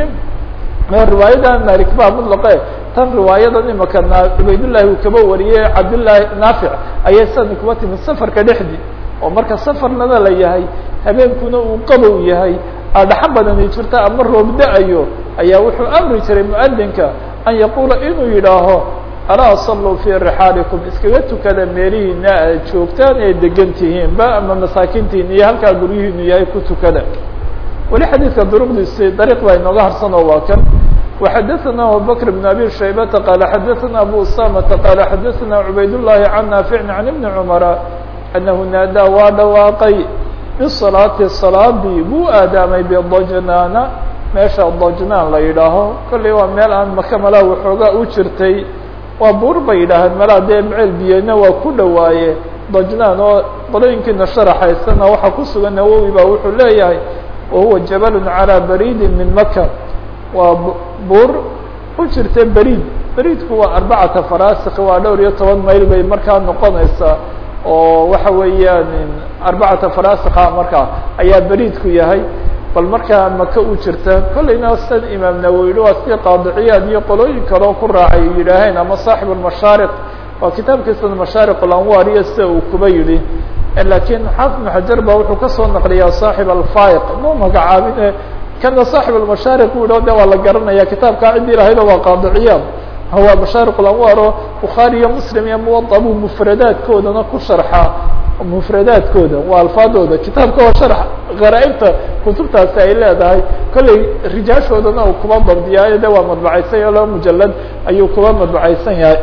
riwaayada malik baa mutlaqe tan riwaayadan imaka na cubaydullahi uu kaba wariyey cabdillaahi naafic ayay sani kuba timi safarka dhexdii oo marka safarnada la yahay habeenkuna uu qabow yahay adhaxan badani jirta ama roob da-ayo ayaa wuxuu amri jiray muadinka an yaquula inuu yidhaaho alaa saluu fii rixaalikum iskaga tukada meelihiina aad joogtaan ee degan tihiinba ama masaakintiina iyo halkaa guryihiinu yahay ku tukada weli xadiidka duruqdiisi dariiq baa inooga harsanoo waa kan وxadaثna abubakr بn abi shaybata qaala xadaثna abu usamata qaala xadaثna cubaydullahi can naaficin can ibni cumara anahu naadaa waa dhawaaqay bisalaati salaadii buu aadaamay bidajnaana meesha dajnaan la yidhaaho kollay waa meel aan maka malaa waxoogaa u jirtay waa buur bay yidhaaheen malaa dee meceel biyena waa ku dhawaaye dajnaan oo qolooyinkiina sharaxaysana waxaa ku sugan nawowi baa wuxuu leeyahay wahuwa jabalun calىa bariidin min maka waa buur u jirta beriid beriidku waa arbacata farasik waa dhowr iyo toban mayl bay markaa noqonaysaa oo waxa weeyaan arbacata farasika markaa ayaa beriidku yahay bal markaa maka u jirta kollayna san imaam nawowi waa si qaadiciyaad iyo qolooyin kaleo ku raacay yidhaaheen ama saaxib almashaariq waa kitaabkiisa mashaariq alanwaar iyo sida uu kuba yidhi lakiin xaafid ibn xajar ba wuxuu kasoo naqliyaa saaxib alfaiq mu magacaabine kana saaxib almashaariq bu yidhah de waa la garanaya kitaabkaa ciddii lahaydo waa qaadiciyaad waa mashaariq alanwaar oo bukhaari iyo muslim iyo muwada buu mufradaadkoodana ku sharxaa mufradaadkooda waa alfaadooda kitaabka oo sharx gharaaibta kutubtaasi ay leedahay kollay rijaashoodana uu kuba dabdiyaayo de waa madbacaysan yahay laba mujalad ayuu kuba madbacaysan yahay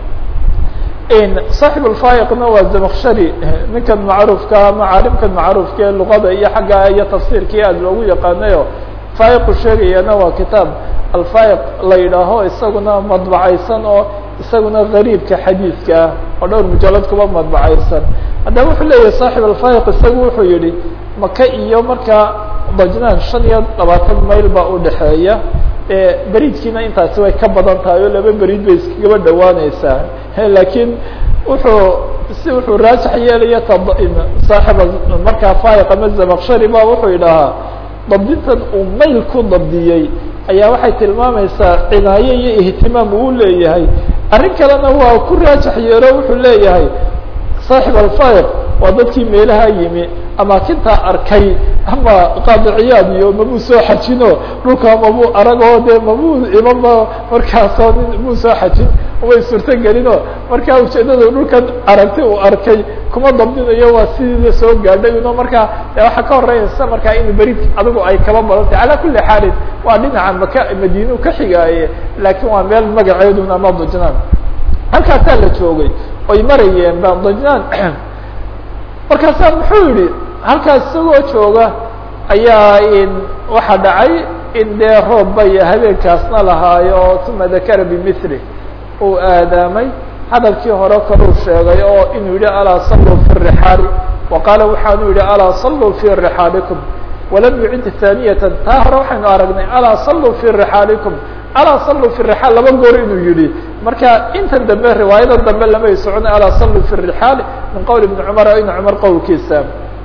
صاaحب الفايqna waa زمkshri ninkan macruufka ama caalimkan macruufka ee luqada iyo xagga iyo tafsirkii aad loogu yaqaanayo faiqu sheegayana waa kitaab alfaiq la yidhaaho isaguna madbacaysan oo isaguna gariibka xadiidka ah oo dhowr mujalad kuba madbacaysan haddaba wuxuu leeyahay صاaحب الفaiq isagu wuxuu yihi maka iyo markaa dajnaan شhan iyo labaatan mayl baa udhaxeeya beriidkiina intaasi way ka badan tahay oo laba beriid bay iskagaba dhawaaneysaa lakiin wuxuu si wuxuu raajax yeelaya saaxiba markaa faiq ama zamkshari ba wuxuu idhahaa dabdintan uu mayl ku dabdiyey ayaa waxay tilmaamaysaa cinaayo iyo ihtimaam uu leeyahay arrin kalena waa ku raajax yeelo wuxuu leeyahay saaxib alfaiq waa dadkii meelaha yimi amaakintaa arkay ama qaadiciyaad iyo mabuu soo xajino dhulka mabuu aragoo de mabuu imama markaasoo nin muu soo xajin umay suurto gelino markaa ujeedada dhulkan aragti uu arkay kuma dabdinayo waa sidiida soo gaadhay ino markaa de waxaa ka horeysa markaa in berid adigu ay kaba badantay calaa kuli xaalin waa dhinaca maka madiinu ka xigaaye laakiin waa meel magaceedun ama dajnaan halkaasaa la joogay oy marayeen ba dajnaan markaasaa muxuu yihi halkaas isagoo jooga ayaa waxaa dhacay in dee roob bay habeenkaasna lahaayo uma dakara bimili uu aadaamay hadalkii hore kaluu sheegay oo inuu yihi alaa saluu fi rixaali wa qaala waxaanu yihi alaa saluu fi rixaalikum walam yucid haaniyatan taa hore waxaynu aragnay alaa saluu fi rixaalikum alaa saluu fi rixaal laba goor inuu yihi marka intan dambe riwaayada dambe lamay socona alaa saluu fi rixaali min qowl ibni cumar ibni cumar qowlkiisa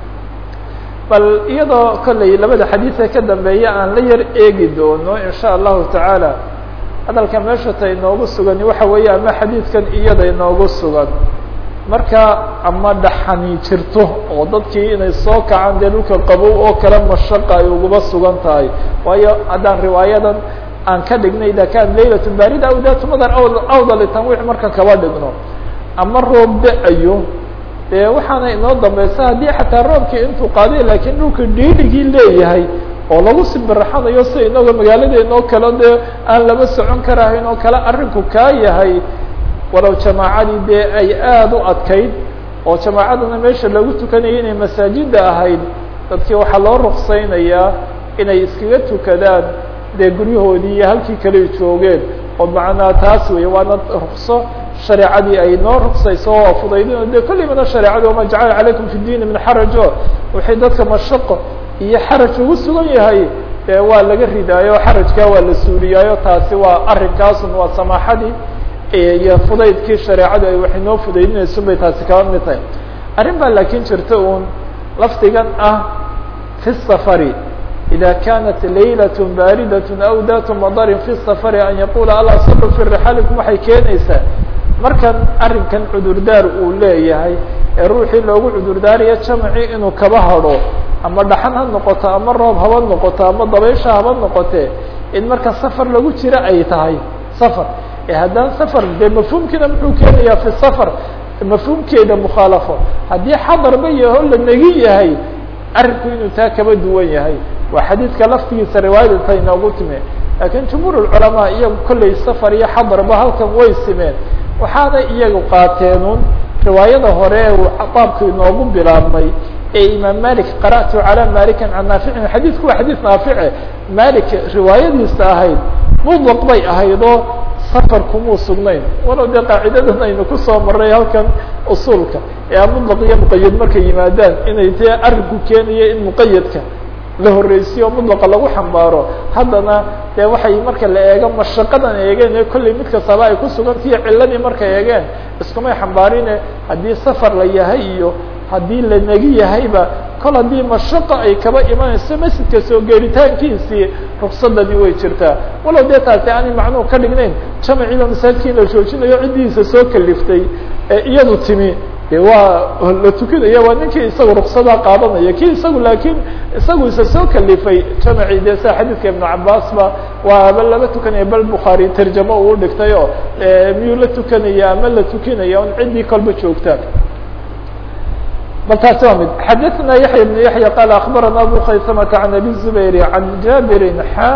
bal iyadoo kollay labada xadiidka ka dambeeya aan la yar eegi doono in sha allahu tacaala hadalka meesha ta inoogu sugan waxa weeye ama xadiidkan iyada inoogu sugan marka ama dhaxani jirto oo dadkii inay soo kacaan dee dhulka qabow oo kale mashaqa ay uguba sugan tahay waayo haddaan riwaayadan aan ka dhignay ida kan laylat barida aw dat madar awda litanwiic markan kaba dhigno ama roob da-ayo dee waxaana inoo dambeysa haddii xataa roobkii intuu qaaday laakiin dhulka dhiirigii leeyahay oo lagu sibiraxanayo sida inagoo magaaladeena oo kale dee aan lama socon karahayn oo kale arrinku kaa yahay walow jamaacadii dee ay aada u adkayd oo jamaacadana meesha lagu tukanayay inay masaajida ahayd dadkii waxaa loo ruksaynayaa inay iskaga tukadaan dee guryahoodii iyo halkii kale joogeen oo macnaa taas wey waana rukso shareecadii ay noo ruksayso oo fudaydin de kollimana shareecadi wama jacala calaykum fi diini min xarajo waxay dadka mashaqo iyo xaraj ugu sugan yahay dee waa laga ridaayo xarajkaa waa la suuliyaayo taasi waa arrinkaasun waa samaaxadii iyo fudaydkii shareecadu ay waxay noo fudaydinayso bay taasi kaba mid tahay arrin baa laakiin jirta uun lafdigan ah fi safari إذا كانت ليلة باردة أو ذات مطر في السفر أن يقول aلا صلوا في رحالكم waxay keenaysaa markan arinkan cudurdaar uu leeyahay ee ruuxii loogu cudurdaaraya jamcii inuu kaba hadho ama dhaxan ha noqoto ama roob haba noqoto ama dabaysha haba noqote in marka safar lagu jiro ay tahay safar ee haddaan safar dee mafhuumkiina muxuu keenayaa fi safar mafhuumkeeda mukhaalafo haddii xadarba yaho la negi yahay arrinku inuu taa kaba duwan yahay waa xadiidka laftigiisa riwaayada ta inoogu time laakiin jumhuur culamaa iyagu kollay safar iyo xadarba halkan way simeen waxaana iyagu qaateenun riwaayada hore baabku inoogu bilaabmay ee imaam malik qara'tu calى malikin can naaficin xadiidku waa xadiid naafice malik riwaayadiisa ahayd mudlaq bay ahayd oo safar kumuu sugnayn walow dee qaacidadan aynu kusoo maray halkan usuulka ee mudlaq iyo muqayad markay yimaadaan inay dee arrinku keenayo in muqayadka la horreysiyo mudlaqa lagu xambaaro haddana dee waxay marka la eego mashaqadan eegeen ee kollay mid kastaba ay ku sugantihiyo ciladii markay eegeen iskumay xambaarine haddii safar la yahay iyo haddii la negi yahayba kol haddii mashaqo ay kaba imanayso masjidka soo geeritaankiisii ruksadadii way jirtaa walow dee taasi aanay macnuhu ka dhignayn jamaciiba masaajidka in la joojinayo ciddiisa soo kaliftay ee iyadu timi de waa la tukanaya waa ninkii isagu ruksadaa qaadanaya ki isagu laakiin isagu isa soo kalifay jamacii de sida xadiidka ibnu cabaas ba waaba laba tukanaya bal bukhaari tarjamo uu dhigtay oo miyuu la tukanaya ama la tukinaya un ciddii kolba joogtaan bal taasi waa mid xadaثna yaحya بن yaحya qal aخbarana abu khaysamata عan abi الزubayr عan jabiri xa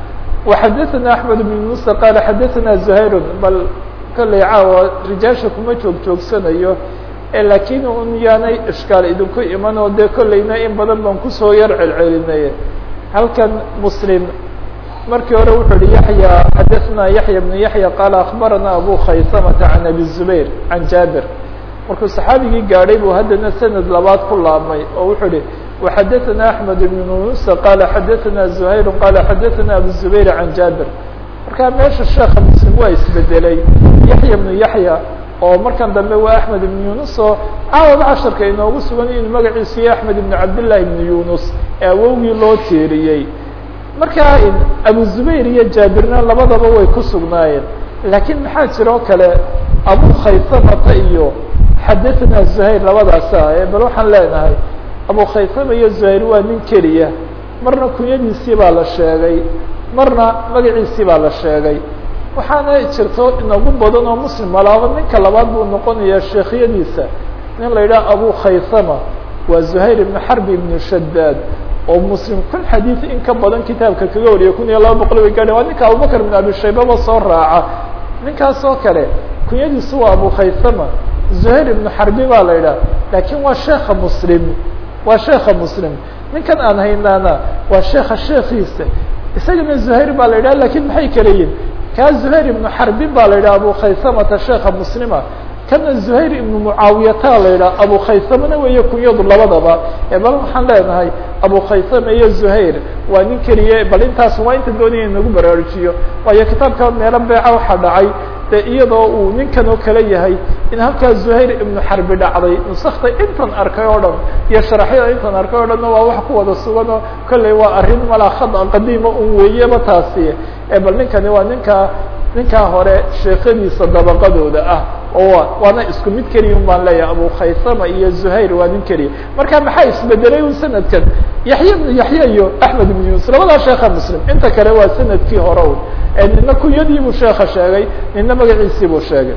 وxadaثna أحmed بن muسى qal xadaثna زhayr bal kolley caawa rijaasha kuma joog joogsanayo lakiin un yaanay ishkaal idinku iman oo dee kollayna in badan baan kusoo yar celcelinay halkan muslim markii hore wuxuu hi yaحya xadaثna yaحya بن yaحya qal aخbarana abu khaysamata عan abi الزubayr عan jabir markuu saxaabigii gaadhay buu haddana sanad labaad ku laabmay oo wuxuu hi وxadaثna أحmed بن muسى qala xadaثna زhayr qala xadaثna abu الزubayr عan jabir markaa meesha sheeka muslim waa isbedelay yaحya بnu yaحya oo markan dambe waa أحmed بن yunus oo caawaba casharka inoogu sugan inuu magaciisu yahy أحmed بن cabdالlahi بن yunus ee awowgii loo tiiriyey markaa abu zubayr iyo jaabirna labadaba way ku sugnaayeen lakiin maxaa jiro kale abu khaysamata iyo xadaثna زhayr labadaasa bal waxaan leenahay abu khaysama iyo زhayr waa nin keliya marna kunyadiisii baa la sheegay marna magaciisii baa la sheegay waxaana jirto inagu badan oo muslim malaaba ninka labaad buu noqonaya sheekhyadiisa nin la yidhaha abu khaysama waa زhayr ibn xarbi ibn shadaad oo muslim kun xadiid in ka badan kitaabka kaga wariya kun iyo laba boqol way gaadhen waa ninka abubakr ibn abi shaybaba soo raaca ninkaas oo kale kunyadiisu waa abu khaysama زhayr ibn xarbi baa la yidhaha lakin waa sheeka muslim waa sheeka muslim ninkan aan haynaana waa sheeka sheekiisa isagana زhayr baa la yidhaha lakin maxay kala yihin kaa زhayr ibnu xarbin baa la yidhaha abu khaysamata sheeka muslima kana زhayr ibnu mucaawiyata la yidhaha abu khaysamana weeye kunyadu labadaba bal waxaan leenahay abu khaysama iyo زhayr waa nin keliya bal intaas waa inta doonaya inagu baraarujiyo waayo kitaabka meelo beeca waxaa dhacay de iyadoo uu ninkan oo kale yahay in halkaa زhayr ibnu xarbi dhacday nusakta intan arkay oo dhan iyo sharaxyada intan arkay o dhanna waa wax ku wada sugan oo kolley waa arrin malaa khada qadiima un weeyeba taasi bal ninkani waa ninkaa ninkaa hore sheekadiisa dabaqadooda ah oo waana isku mid keliya un baan leeyahay abu khaysama iyo زhayr waa nin keliya marka maxaa isbedelay un sanadkan yaxya ibnu yaxya iyo axmed ibn yunus labadaa sheeka muslim inta kale waa sanadkii hore un nina kunyadiibuu sheeka sheegay nina magaciisiibuu sheegay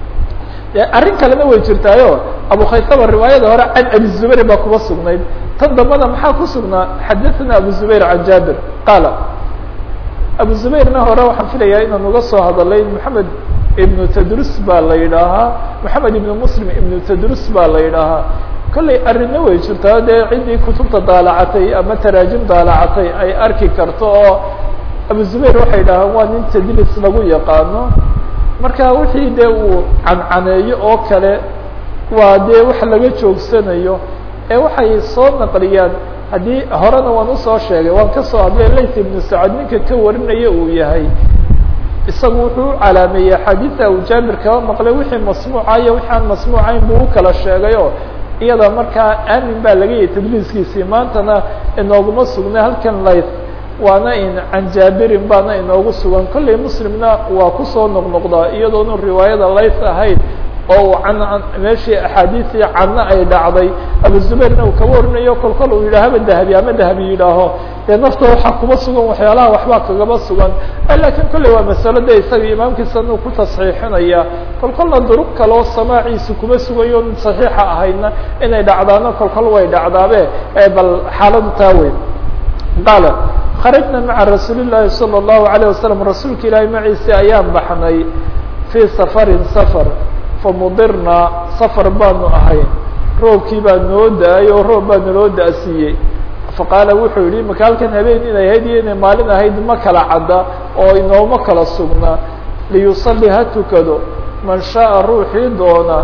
arrin kalena way jirtaayo abu khaysama riwaayada hore can abi zubayr baa kuba sugnayd tan dambada maxaa ku sugnaa xadaثna abu zubayr can jabir qaala abu zubayrna hore waxaan filayaa inaan uga soo hadalay moxamed ibnu tadrus baa la yidhaahaa moxamed ibnu muslim ibnu tadrus baa la yidhaahaa kollay arrinna way jirtaa dee ciddii kutubta daalacatay ama taraajim daalacatay ay arki karto oo abu zubayr waxay dhahaan waa nin tadlis lagu yaqaano marka wixii dee uu cancaneeyo oo kale waa dee wax laga joogsanayo ee waxay soo naqliyaan haddii horena waan usoo sheegay waan kasoo hadlay lays ibnu sacad ninka ka warinaya uu yahay isagu wuxuu u calaameeyey axaadiisa uu jaabir kaba maqlay wixii masmuuca iyo wixi aan masmuucayn buu u kala sheegay oo iyada markaa aamin baa laga yahay tadliiskiisii maantana inooguma sugnay halkan lays waana in can jaabirin baana inoogu sugan kollay muslimna waa kusoo noqnoqdaa iyadoonu riwaayada lays ahayd oo can meeshii axaadiisii canna ay dhacday abu zubayrna uu kaba warinayo kol kol uu yidhaahaba dahabi ama dahabi yidhaaho dee nafta waxaa kuma sugan waxyaalaha waxbaa kagaba sugan lakiin kolley waa masalo de isaga imaamkiisana uu ku tasxiixinaya kol kolna duruq kaloo samaaciisa kuma sugayo saxiixa ahaydna inay dhacdaano kol kol way dhacdaabe bal xaaladu taa weyn qaala kharajna maca rasuuli llaahi salى الlahu عalيه wasalam rasuulka ilaahay maciisi ayaan baxnay fii safarin safar famudirnaa safar baanu ahay roobkii baa noo da-ay oo roob baa naloo da-siiyey faqaala wuxuu yihi maka halkan habeen inay ahayd iyo inay maalin ahayd ma kala cadda oo inooma kala sugnaa liyusalli ha tukado man shaءa ruuxii doona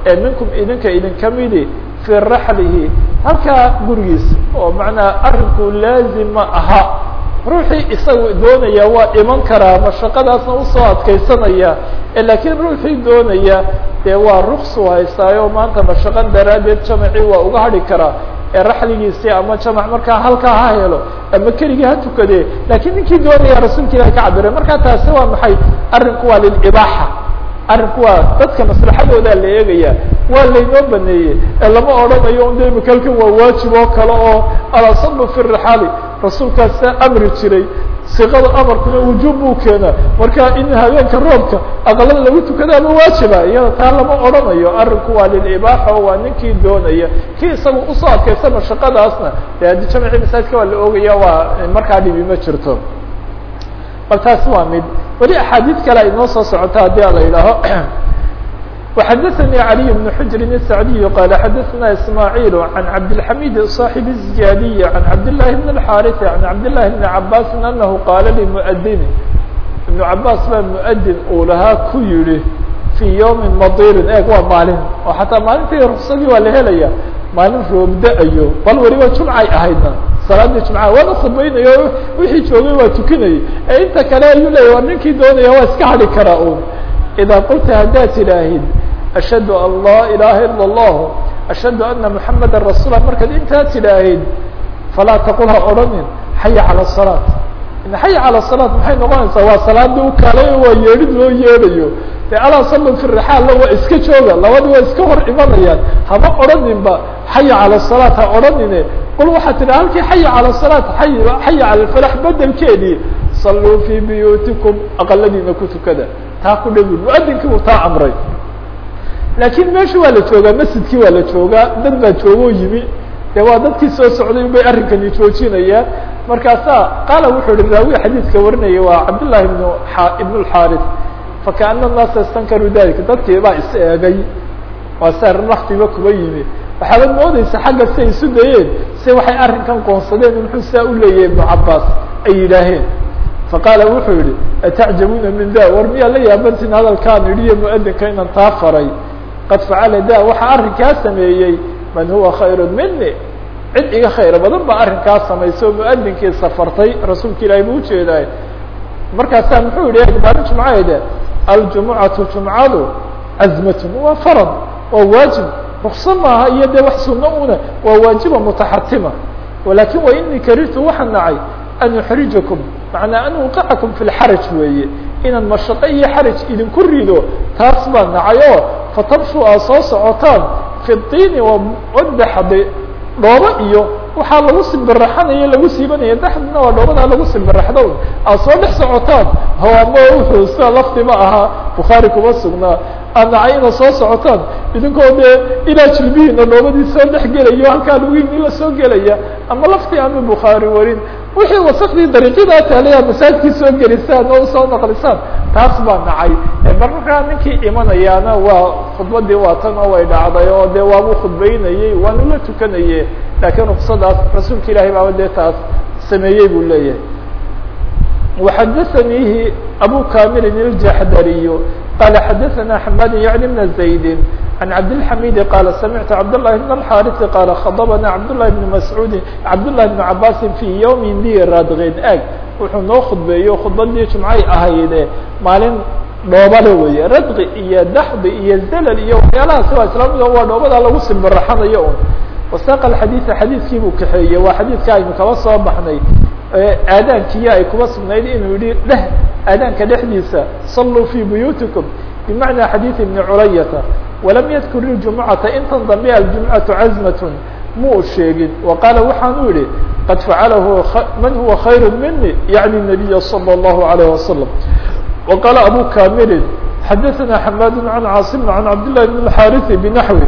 ee minkum idinka idinka midi fii raxlihi halkaa gurigiisa oo macnaa arrinku laazima aha ruuxii isagu doonaya waa iman karaa mashaqadaasna usoo adkaysanaya laakiin ruuxii doonaya dee waa ruksu haystaayo maanta mashaqan daraaddeed jamacii waa uga hadhi karaa ee raxligiisii ama jamac markaa halkaa ha helo ama keligii ha tukadee laakiin ninkii doonaya rasuulka ilahi ka cabire markaa taasi waa maxay arrinku waa lilibaaxa arrinku waa dadka maslaxadoodaa la eegaya waa laynoo baneeyey ee lama odhanayo un de makalkan waa waajib oo kale oo alasalu fi rixaali rasuulkaasa amri jiray siqada amarkuna wujuub buu keenaa marka in habeenka roobka aqalada lagu tukadaaba waajiba iyada taa lama odhanayo arrinku waa lilibaaxa oo waa ninkii doonaya kii isagu usoo adkaysa mashaqadaasna de haddii jamci masaajidka waa la ogaya waa markaa dhibi ma jirto bal taasi waa mid weli axaadiid kale ay noo soo socota haddii a la yidhaaho وxdثnي علي بن حجر السعدي قال xdثna إسماعيل عن عبدالحميد صاحب الزيادية عن عبد الله بن الحارث عن عبد الله بن عباس أنه قال لمؤdن بن عباس baa مؤdن uu lahaa ku yihi في يوم مطيr eg waa maalin oo حataa maalintii رksadii waa la helaya maalin roobda-ayo bal weliba jumcay ahaydna salaadii jumca waana khudbaynayo wixii joogay waa tukinayay ee inta kale ayuu leya war ninkii doonaya waa iska hadhi karaa un إذا qلta haddaad tidhaahid أشhهد an laa إلaha ilا الlah أشhهد أنa محamda رasuل markaad intaa tidhaahid falaa taqul ha odhanin xaya calى الصلاة xaya calى الصلاة maxay noqonaysaa waa salaadii u kaalay waa yeedhid loo yeedhayo de alaa salo في الرحاalla waa iska jooga labadi waa iska hor imanayaan hama odhaninba xaya calى الصلاة ha odhanine qul waxaad tidha halkii xaya calى الصلاة xaya calى الفلاح bedelkeedii صalوu fي buyuutiكم aqaladiina ku tukada taa ku dhegi muadinkii uu taa amray laakiin meesha waa la joogaa masjidkii waa la joogaa dad baa joogoo yimi de waa dadkii soo socday bay arrinkani joojinayaan markaasaa qaala wuxuu hi raawi xadiidka warinaya waa cabdالlahi ibn ibn الxاrث fakaana الnaasa istankaruu dalika dadkii baa is eegay waa sa naftiba kuba yimi waxaabad moodeysa xagga si ay isu dayeen se waxay arrinkan qoonsadeen muxuu saa u leeyahay ibnu cabaas ay yidhaaheen faqaala wuxuu yihi atacjabuuna min da war miyaa la yaabantiin hadalkaan idhiyo muadinka inaan taa faray qad facala da waxaa arrinkaa sameeyey man huwa khayru mini cid iga khayr badan baa arrinkaa samaysay oo muadinkii safartay rasuulka ilaahay buu ujeedaay markaasaa muxuu yihi maalin jumcaheede aljumucatu jumcadu cazmatun waa farad waa waajib rukso maaha iyo dee wax suno una waa waajiba mutaxatima walakin wa inii karirtu waxaan nacay an yuxrijakum macnaa an uqicakum fi lxaraj weeye inaan mashaqo iyo xaraj idinku rido taas baa nacay oo fatabshu aad soo socotaan fi diini wadaxde dhoobo iyo waxaa lagu simbiraxanaya lagu siibanaya daxdina waa dhoobadaa lagu simbiraxdo aad soo dhex socotaan hawaamo wuxuu sida laftima ahaa bukhaari kuma sugnaa aad nacay inaad soo socotaan idinkoo dee ilaa jilbihiina dhoobadii soo dhex gelayo halkaa lugiini la soo gelaya ama laftii ama bukhaari warin wixii wasakdii dariiqyadaa taalayaa masaajidkii soo gelisaan oo usoo naqlisaan taas baa nacay marmarkaa ninkii imanayaana waa khudbadii waa tan oo way dhacday oo dee waabuu khudbaynayey waana la tukanaye laakiin ruksadaas rasuulka ilahay baaba dee taas sameeyey buu leeyahay وxadثnيhi أbو كاmل الجحdري قال xdثnا حماد يعني بن زيد عن عبدالحميد قال سمعت عبدالله بن الحارث قال خضبنا عبدالله بن مسعود عبدالله بن عباس في يوم dي radغeed eg wuxuu noo khudbeeyo khudbadii جuمcay ahayde maalin dhoobale weeye radqi iyo daxdi iyo zelal iyo waxyaalahaasi waa islaamida waa dhoobadaa lagu simbiraxanayo un wasaq xadiiثa xadiidkii buu kaxeeyey waa xadiidka aynu kaba soo baxnay aadaankiya ay kuba sugnayd inuu yihi dheh aadaanka dhexdiisa saluu fii buyuutikum bimacnaa xadiid ibni culayata walam yadkur iljumucata intan dambe aljumcatu cazmatun muu sheegin wa qaala waxaanu yihi qad facalahu man huwa khayru mini yacni nabiya salى اllahu alayh wasalam wa qaala abu kamilin xadaثana xamaad can caasim can cabd llahi bn اxariثi binaxwi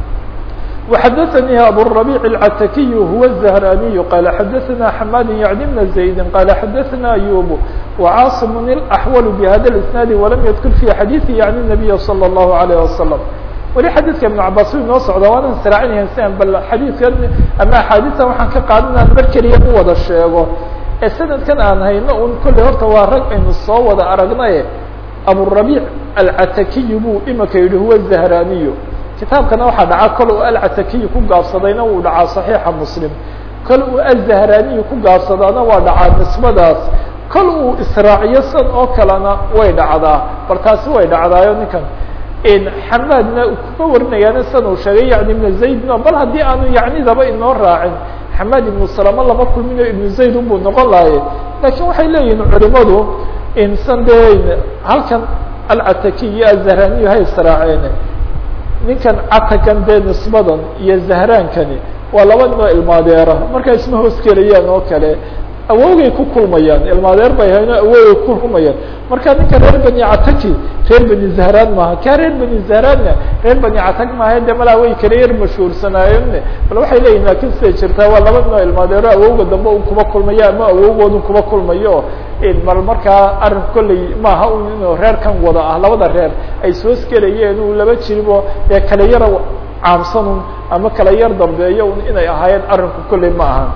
وxdثnي أbو الربيع العتكي هو الزهراني قال xdثnا حماد يعني بن زيد قال xdثnا أيوب وعاصم الأحول بhذا الاسناaد ولم يذkر في xadيثi يعني النبي صلى الله عليه وسلم weli xadيثka iبن cabاs inoo socda waana sraacinaya si an bal xadيثka ama أxاadiثa waxaan ka qaada inaan mar keliya u wada sheego ee sanadkan aan hayno un kolley horta waa rag aynu soo wada aragnaye أبوالربيع العتكي buu imika yihi هو الزهراني kitaabkana waxaa dhaca kol uu alcatakiyi ku gaabsadayna wuu dhacaa صaxiixa muslim kol uu azahraaniyi ku gaabsadaana waa dhacaa nisbadaas kol uu israaciyo san oo kalena way dhacdaa bal taasi way dhacdaayo ninkan xamaadna kuma warinayaana san uu sheegay yani ibn zaydno bal haddii aanu yacnidaba inoo raacin xamaad ibnu salama lama kulminayo ibnu zayd unbuu noqon lahaye lakin waxay leeyihin culimadu insan dee halkan alcataki iyo azahraaniyu hay israaceen ninkan catakan dee nisbadan iyo zahraankani waa laba ninoo ilmaadeera markaa isma hoos gelayaan oo kale awowgay ku kulmayaan ilmaadeer bay hayno awowgay ku kulmayaan marka ninka reer bani cataki reer bani zahraan maaha kaa reer bani zahraanna reer bani catak maaha de malaa way kala yar mashhuursanaayeen bal waxay leeyihin laakin siday jirtaa waa laba ninoo ilmaadeero awowga dambe un kuma kulmayo ama awowgoodun kuma kulmayo bal markaa arrin kolley maaha un inuu reerkan wada ah labada reer ay soos gelayeen uu laba jiribo dee kala yara caamsanun ama kala yar dambeeyo un inay ahaayeen arrinku kolley ma aha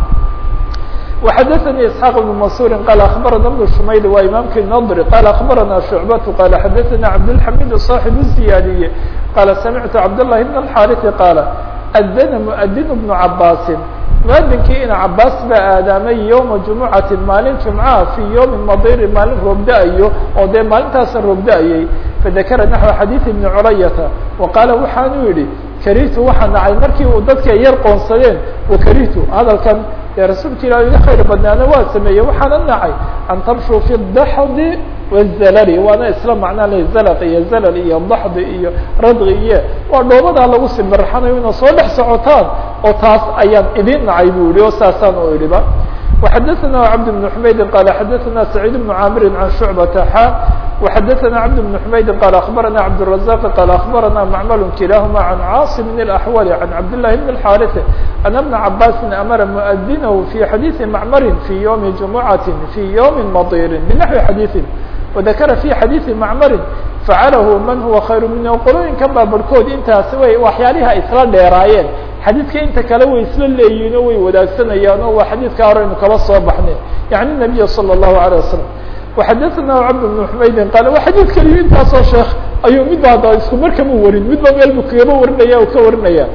وxdثnي اسحاq بن منصور qال أخبرنا بن شmayl waa imaمki نضr qال أخبرنا شعبة qال xdثnا عبدالحميد صاحب الزياadية qال سمعت عبدالله بن الحارث qال أdن مؤdن بن عabاس مؤdinkii ina cabاas baa aadaamay يومa جuمعaةi maalin جuمعaha في يومi مadir maalin roobda-ayo oo dee maalintaasa roobda-ayey فذakra نحو xadيiث بن cرyةa وqاala waxaanu yihi krihtu waxaa nacay markii uu dadka yar qoonsadeen وkrihtu hadalkan dee rasuulka ilah iga khayr badnaana waa sameeyey waxaana nacay an tamshuu fi daxdi wazalali waana isla macnaa le zalq iyo zalal iyo daxdi iyo radqi iyo waa dhoobadaa lagu simirxanayo ina soo dhex socotaan oo taas ayaan idin nacay bu yihi oo saasaan u idhiba وxadثna cبد بن حmayd qال xadثna سعيد بن cاmr عن شعبة xا وxadثna cبد بن حmayd qال أخبرna cبدالرزاق qال أخبرna معmل كiلاahma عن cاaصم الأحول عن cبداللahi بن الحاrث أن بن عabاس أmر مؤdنه في xadيiث معmr في يوم جuمعaة في يوم مaطيr بنحو xadيiث وذakra في xadيiث معmr فعlh man huwa khayr minh qolooyinkan baa barhkood intaasi way waxyaalihi ay isla dheeraayeen xadiidka inta kale way isla leeyihin oo way wadaagsanayaan oo waa xadiidka hore aynu kala soo baxnay yaعni النabiy slى الlahu عalيه wasaلم وxadثna cبd بن حmaydin qal waa xadiid keliyo intaasoo sheekh ayuu midba hadda isku markama warin midba meel bu kagaba warinaya o ka warinaya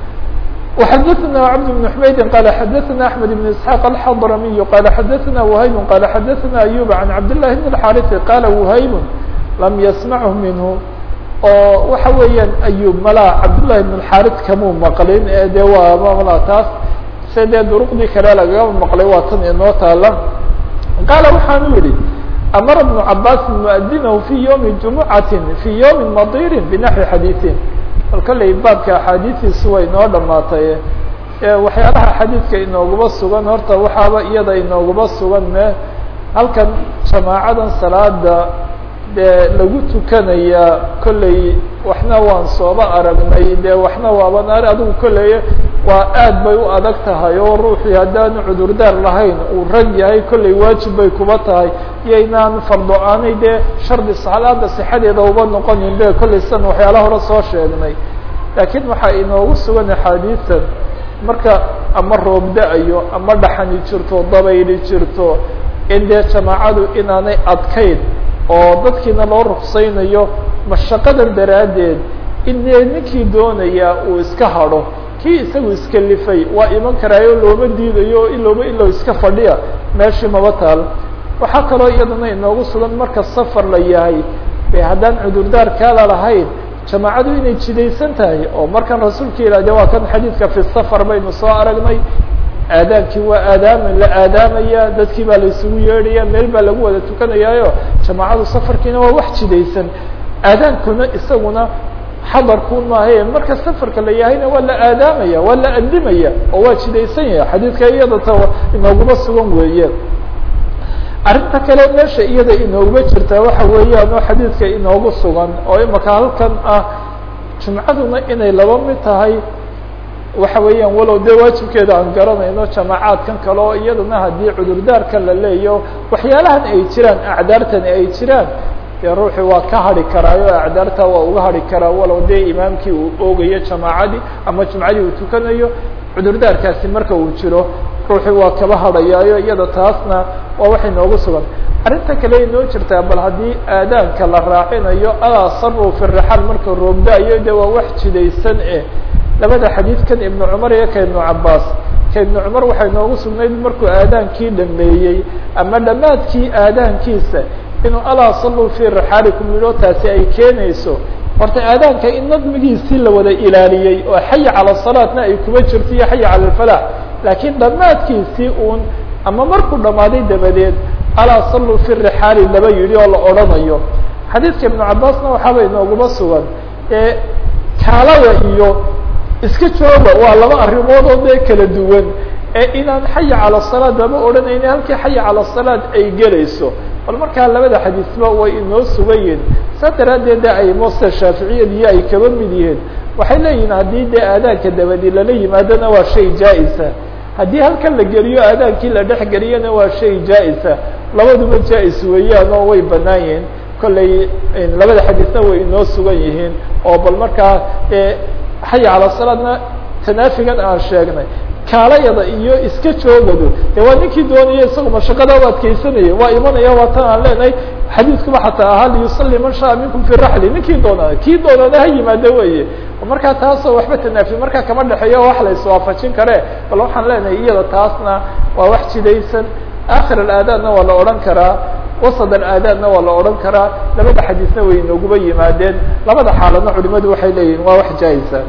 وxadثna cبد بن حmaydin qal xadثna أحmed بن اسحاq الxضrmiy qal xadثna وhayb qal xadثna أyub عan cabdاللahi بن الحاrث qala وhayb lam yasmachu minhu oo waxa weeyaan ayub malaa cabdullahi ibn xaris kamuu maqlin ee de waa mala taas se dee duruqdii kale lagama maqlay waa tan inoo taala qaala waxaanu yihi amara bnu cabaasin muadinahu fi ywmi jumucatin fi ywmi madirin binaxwi xadiiثin bal kolley baabka axaadiistiisu way inoo dhamaatay waxyaalaha xadiidka inooguma sugan horta waxaaba iyada inooguma sugan me halkan jamaacadan salaada dee lagu tukanayaa kolley waxna waan sooba aragnay dee waxna waaban ar adigu kolley waa aad bay u adag tahay oo ruuxii haddaanu cudurdaar lahayn uu rag yahay kolley waajib bay kuba tahay iyo inaan fardo aanay dee shardi salaada sixadeeda uba noqonin be kolley san waxyaala hore soo sheegnay laakiin waxaa inoogu sugan axaadiisan marka ama roob da-ayo ama dhaxani jirto dabayli jirto in dee jamaacadu inaanay adkayn oo dadkiina loo ruksaynayo mashaqadan daraaddeed in dee ninkii doonaya uu iska hadho kii isagu iskalifay waa iman karaayo looma diidayo ilooba ilow iska fadhiya meeshii maba taal waxaa kaloo iyadana inoogu sugan marka safar la yahay be haddaan cudurdaar kaala lahayn jamaacadu inay jidaysan tahay oo markan rasuulka ilah de waa kan xadiidka fi safar baynu soo aragnay aadaankii waa aadaama la aadaamaya dadkii baa la isugu yeedhaya meel baa lagu wada tukanayaayo jamaacadu safarkiina waa wax jidaysan aadaankuna isaguna xadarkun maahaye marka safarka la yahayna waa la aadaamaya waa la andimaya oo waa jidaysan yahay xadiidka iyada ta inooguma sugan weeye arrinta kale meesha iyada inooguma jirtaa waxa weeyaan oo xadiidka inoogu sugan oo imaka halkan ah jumcaduna inay laba mid tahay waxa weeyaan walow dee waajibkeeda aan garanayno jamaacaadkan kale oo iyadana haddii cudurdaarka la leeyo waxyaalahan ay jiraan acdaartani ay jiraan dee ruuxii waa ka hadhi karaayo acdaarta waa uga hadhi karaa walow dee imaamkii uu oogayo jamaacadii ama jumcadii uu tukanayo cudurdaarkaasi marka uu jiro ruuxii waa kaba hadhayaayo iyada taasna waa waxay noogu sugan arrinta kale inoo jirtaa bal haddii aadaanka la raacinayo alaa saru fi rixaal marka roobda-yo de waa wax jidaysan eh labada xadiidkan ibnu cumar iyo ka ibnu cabaas ka ibnu cumar waxay noogu sugnayd markuu aadaankii dhameeyey ama dhammaadkii aadaankiisa inuu alaa saluu fi rixaalikum yidho taasi ay keenayso horta aadaanka in nadmigiisii la wada ilaaliyey oo xaya cala salaatna ay kuba jirto iyo xaya cala alfalax laakiin dhammaadkiisii uun ama markuu dhammaaday dabadeed alaa saluu fi rixaali laba yidhi oo la odhanayo xadiidka ibnu cabaasna waxaaba inooguma sugan ee kaalada iyo iska jooga waa laba arrimood oo dee kala duwan ee inaan xaya cala salaad lama odhanayni halkii xaya cala salaad ay gelayso bal markaa labada xadiisba way inoo sugayiin saa daraaddeed de ay moster shaaficiyad iyo ay kaba mid yihiin waxay leeyihin haddii dee aadaanka dabadi lala yimaadona waa shay jaa-isa haddii halkan la geliyo aadaankii la dhex geliyana waa shay jaa-isa labaduba jaa-is weeyaan oo way banaan yihiin kollay labada xadiisna way inoo sugan yihiin oo bal markaa xaya cala salaadna tanaafigan aan sheegnay kaalayada iyo iska joogadu de waa ninkii doonaya isagu mashaqada u adkeysanaya waa imanaya waa tan aan leenahay xadiidkuba xataa ahaa liyusali man shaa minkum fi raxli ninkii doonaa kii doonana ha yimaado weye markaa taasoo waxba tanaafi markaa kama dhexeeyo wax la iswaafajin kare bal waxaan leenahay iyada taasna waa wax jidaysan akhir alaadaanna waa la odhan karaa wasad alaadaanna waa la odhan karaa labada xadiisna way inooguba yimaadeen labada xaaladna culimadu waxay leeyihin waa wax jaa-isa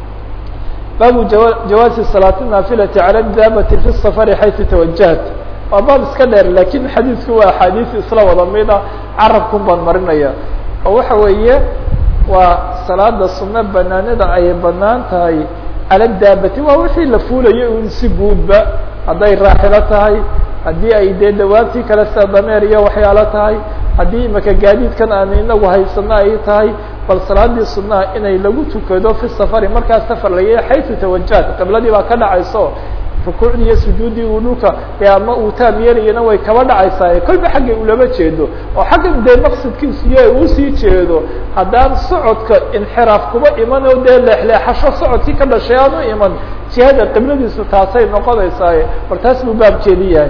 baabu jawaazi salaati naafilati cala daabati fi safari xaysu tawajahat waa baab iska dheer lakin xadiidku waa axaadiis isla wada mida carabkun baan marinaya oo waxa weeye waa salaada sunno banaanida ay banaan tahay cala daabati waa wixii la fuulayo un si guudba hadday raaxilo tahay haddii ay dee dawaabtii kale sida dameer iyo waxyaalo tahay haddii imaka gaadiidkan aan inagu haysano ay tahay bal salaadii sunaha inay lagu tukado fi safari markaa safar laya xaysu tawajahat qibladii baa ka dhacayso rukuucdii iyo sujuuddii uu dhulka dee ama uu taam yeelayana way kaba dhacaysaa kolba xaggay ulama jeedo oo xaggan dee maqsadkiisu iyo uusii jeedo haddaan socodka inxiraaf kuba iman oo dee leexleexasho socodkii ka dhashay aan u iman jihada qibladiisu taasay noqonaysaa bal taas buu baabkeedi yahay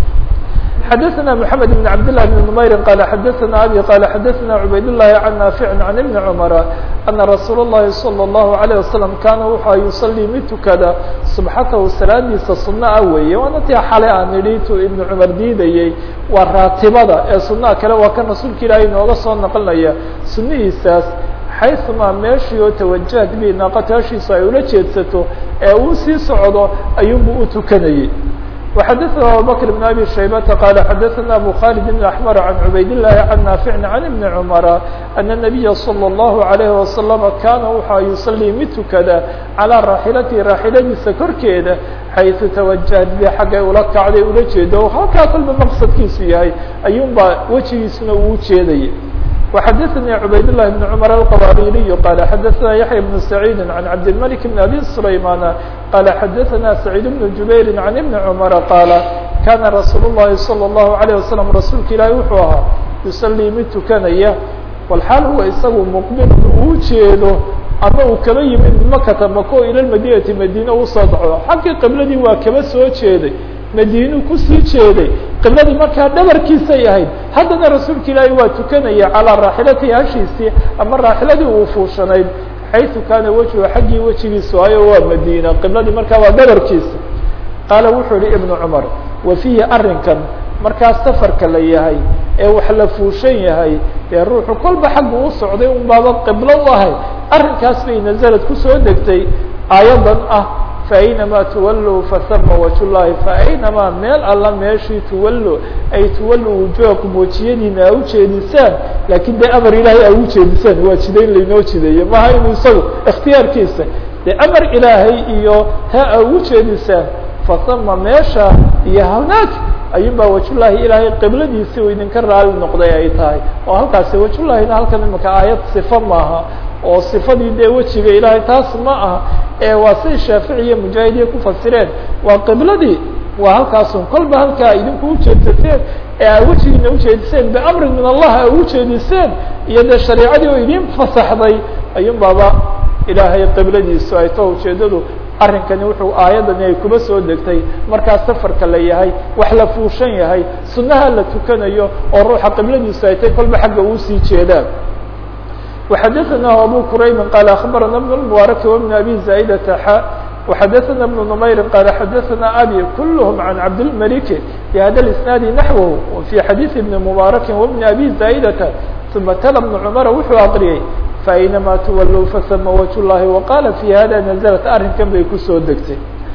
xdثna محamed بن cabd لله بن نmayri qال xadثna abي qال xadثna عubayd اللhi عan ناafiع عan iبn cmر أna rasuul الlahi صلى الlه عليه وasلم kana wuxua yuصلي mid tukada subxatahu salaadiisa suno ah weeye waana tii xalay aan idhi tu iبn cmar diidayey waa raatibada ee sunaha kale waa kan rasuulka ilaahay nooga soo naqlinaya sunihiisaas xayثuma meeshii oo tawajahad bi naaqataashiisu ay ula jeedsato ee uu sii socdo ayuunbu u tukanayey وxdثna abubكر بن أbي شhaybة qال xdثna أbو khالد بن أحمر عن عubayd اللhi عن ناaفع عن iبن cمر أن النبي صلى الله عليه وسلم kana wuxa يuصلي mid tukada عalى raaxilati raaxiladiisa korkeeda xayثu توaجهad bi xaggay ula kacday ula jeedo halkaa kolba mqصadkiisu yahay ayuun baa wejigiisuna uu jeedayay وxdثnي عubayd اللh بن cمر الqwاrيري qال xdثna يحيى بن سعيد عن عبد الملك بن أbي سليمان qال xdثna سعيد بن جuبير عن iبن cمر qال kاna رsuuل اللhi صلى الله عليه وسلم rasuulka ilaahi wuxuu ahaa يuصلي mid tukanaya والxaal huwa isagu مqبل uu jeedo ama uu kaba yimid makata mako ilى madinati madine usoo daco xaggii qibladii waa kaba soo jeeday madiinu kusii jeeday qibladii markaa dhabarkiisay ahayd haddana rasuulka ilaahi waa tukanaya calىa raaxilatihi hashiisii ama raaxiladii uu fuushanayd xayثu kaana wejhu xaggii wejigiisu ayo waa madiina qibladii markaa waa dhabarkiisa qaala wuxuu yihi ibnu cumar wa fiihi arrinkan markaa safarka la yahay ee wax la fuushan yahay dee ruuxu kolba xaggu u socday un baaba qiblo u ahay arrinkaas bay nazalad kusoo degtay aayadan ah faأynama tuwaluu fasama wajh llahi faأynama meel alla meeshii tuwallo ay tuwallu wujuhakum wejiyadiina a ujeedisaan lakin dee amar ilaahay a ujeedisaan waa jidayn laynoo jideeyo maha inuu isagu اkhtiyaarkiisa dee amar ilaahay iyo ha a ugu jeedisaan fasama meesha iyo hanaag ayun baa wajhullahi ilaahay qibladiisi u idinka raali noqday ay tahay oo halkaasi wajhullahina halkan imika aayad sifa maaha oo صifadii dee wejiga ilaahay taas ma aha ee waa siday shaafici iyo mujaahidiya ku fasireen waa qibladii waa halkaasun kolba halkaa idinku ujeedsateen ee aa wejigiina ujeediseen biamrin min allah a ujeediseen iyo dee shareicadii oo idin fasaxday ayun baaba ilaahay qibladiisu ay ta ujeedadu arrinkani wuxuu aayadani ay kuba soo degtay markaa safarka la yahay wax la fuushan yahay sunnaha la tukanayo oo ruuxa qibladiisu ay tay kolba xagga uu sii jeedaan وxadثna abو qrayb qال أخbarana بن المبارك وبن أbي زاaدة xا وxadثna بن نmayr qال xadثna abي kulهم عن cabdالملك بhda الاسناaد نحوه وفي xadيث بن مبارك وبن أbي زاaدة ثuma tl بن cمر wuxuu aqriyey فأynma twlw fsma وجه اللahi وqال في hada نزلت arrinkan bay kusoo degtay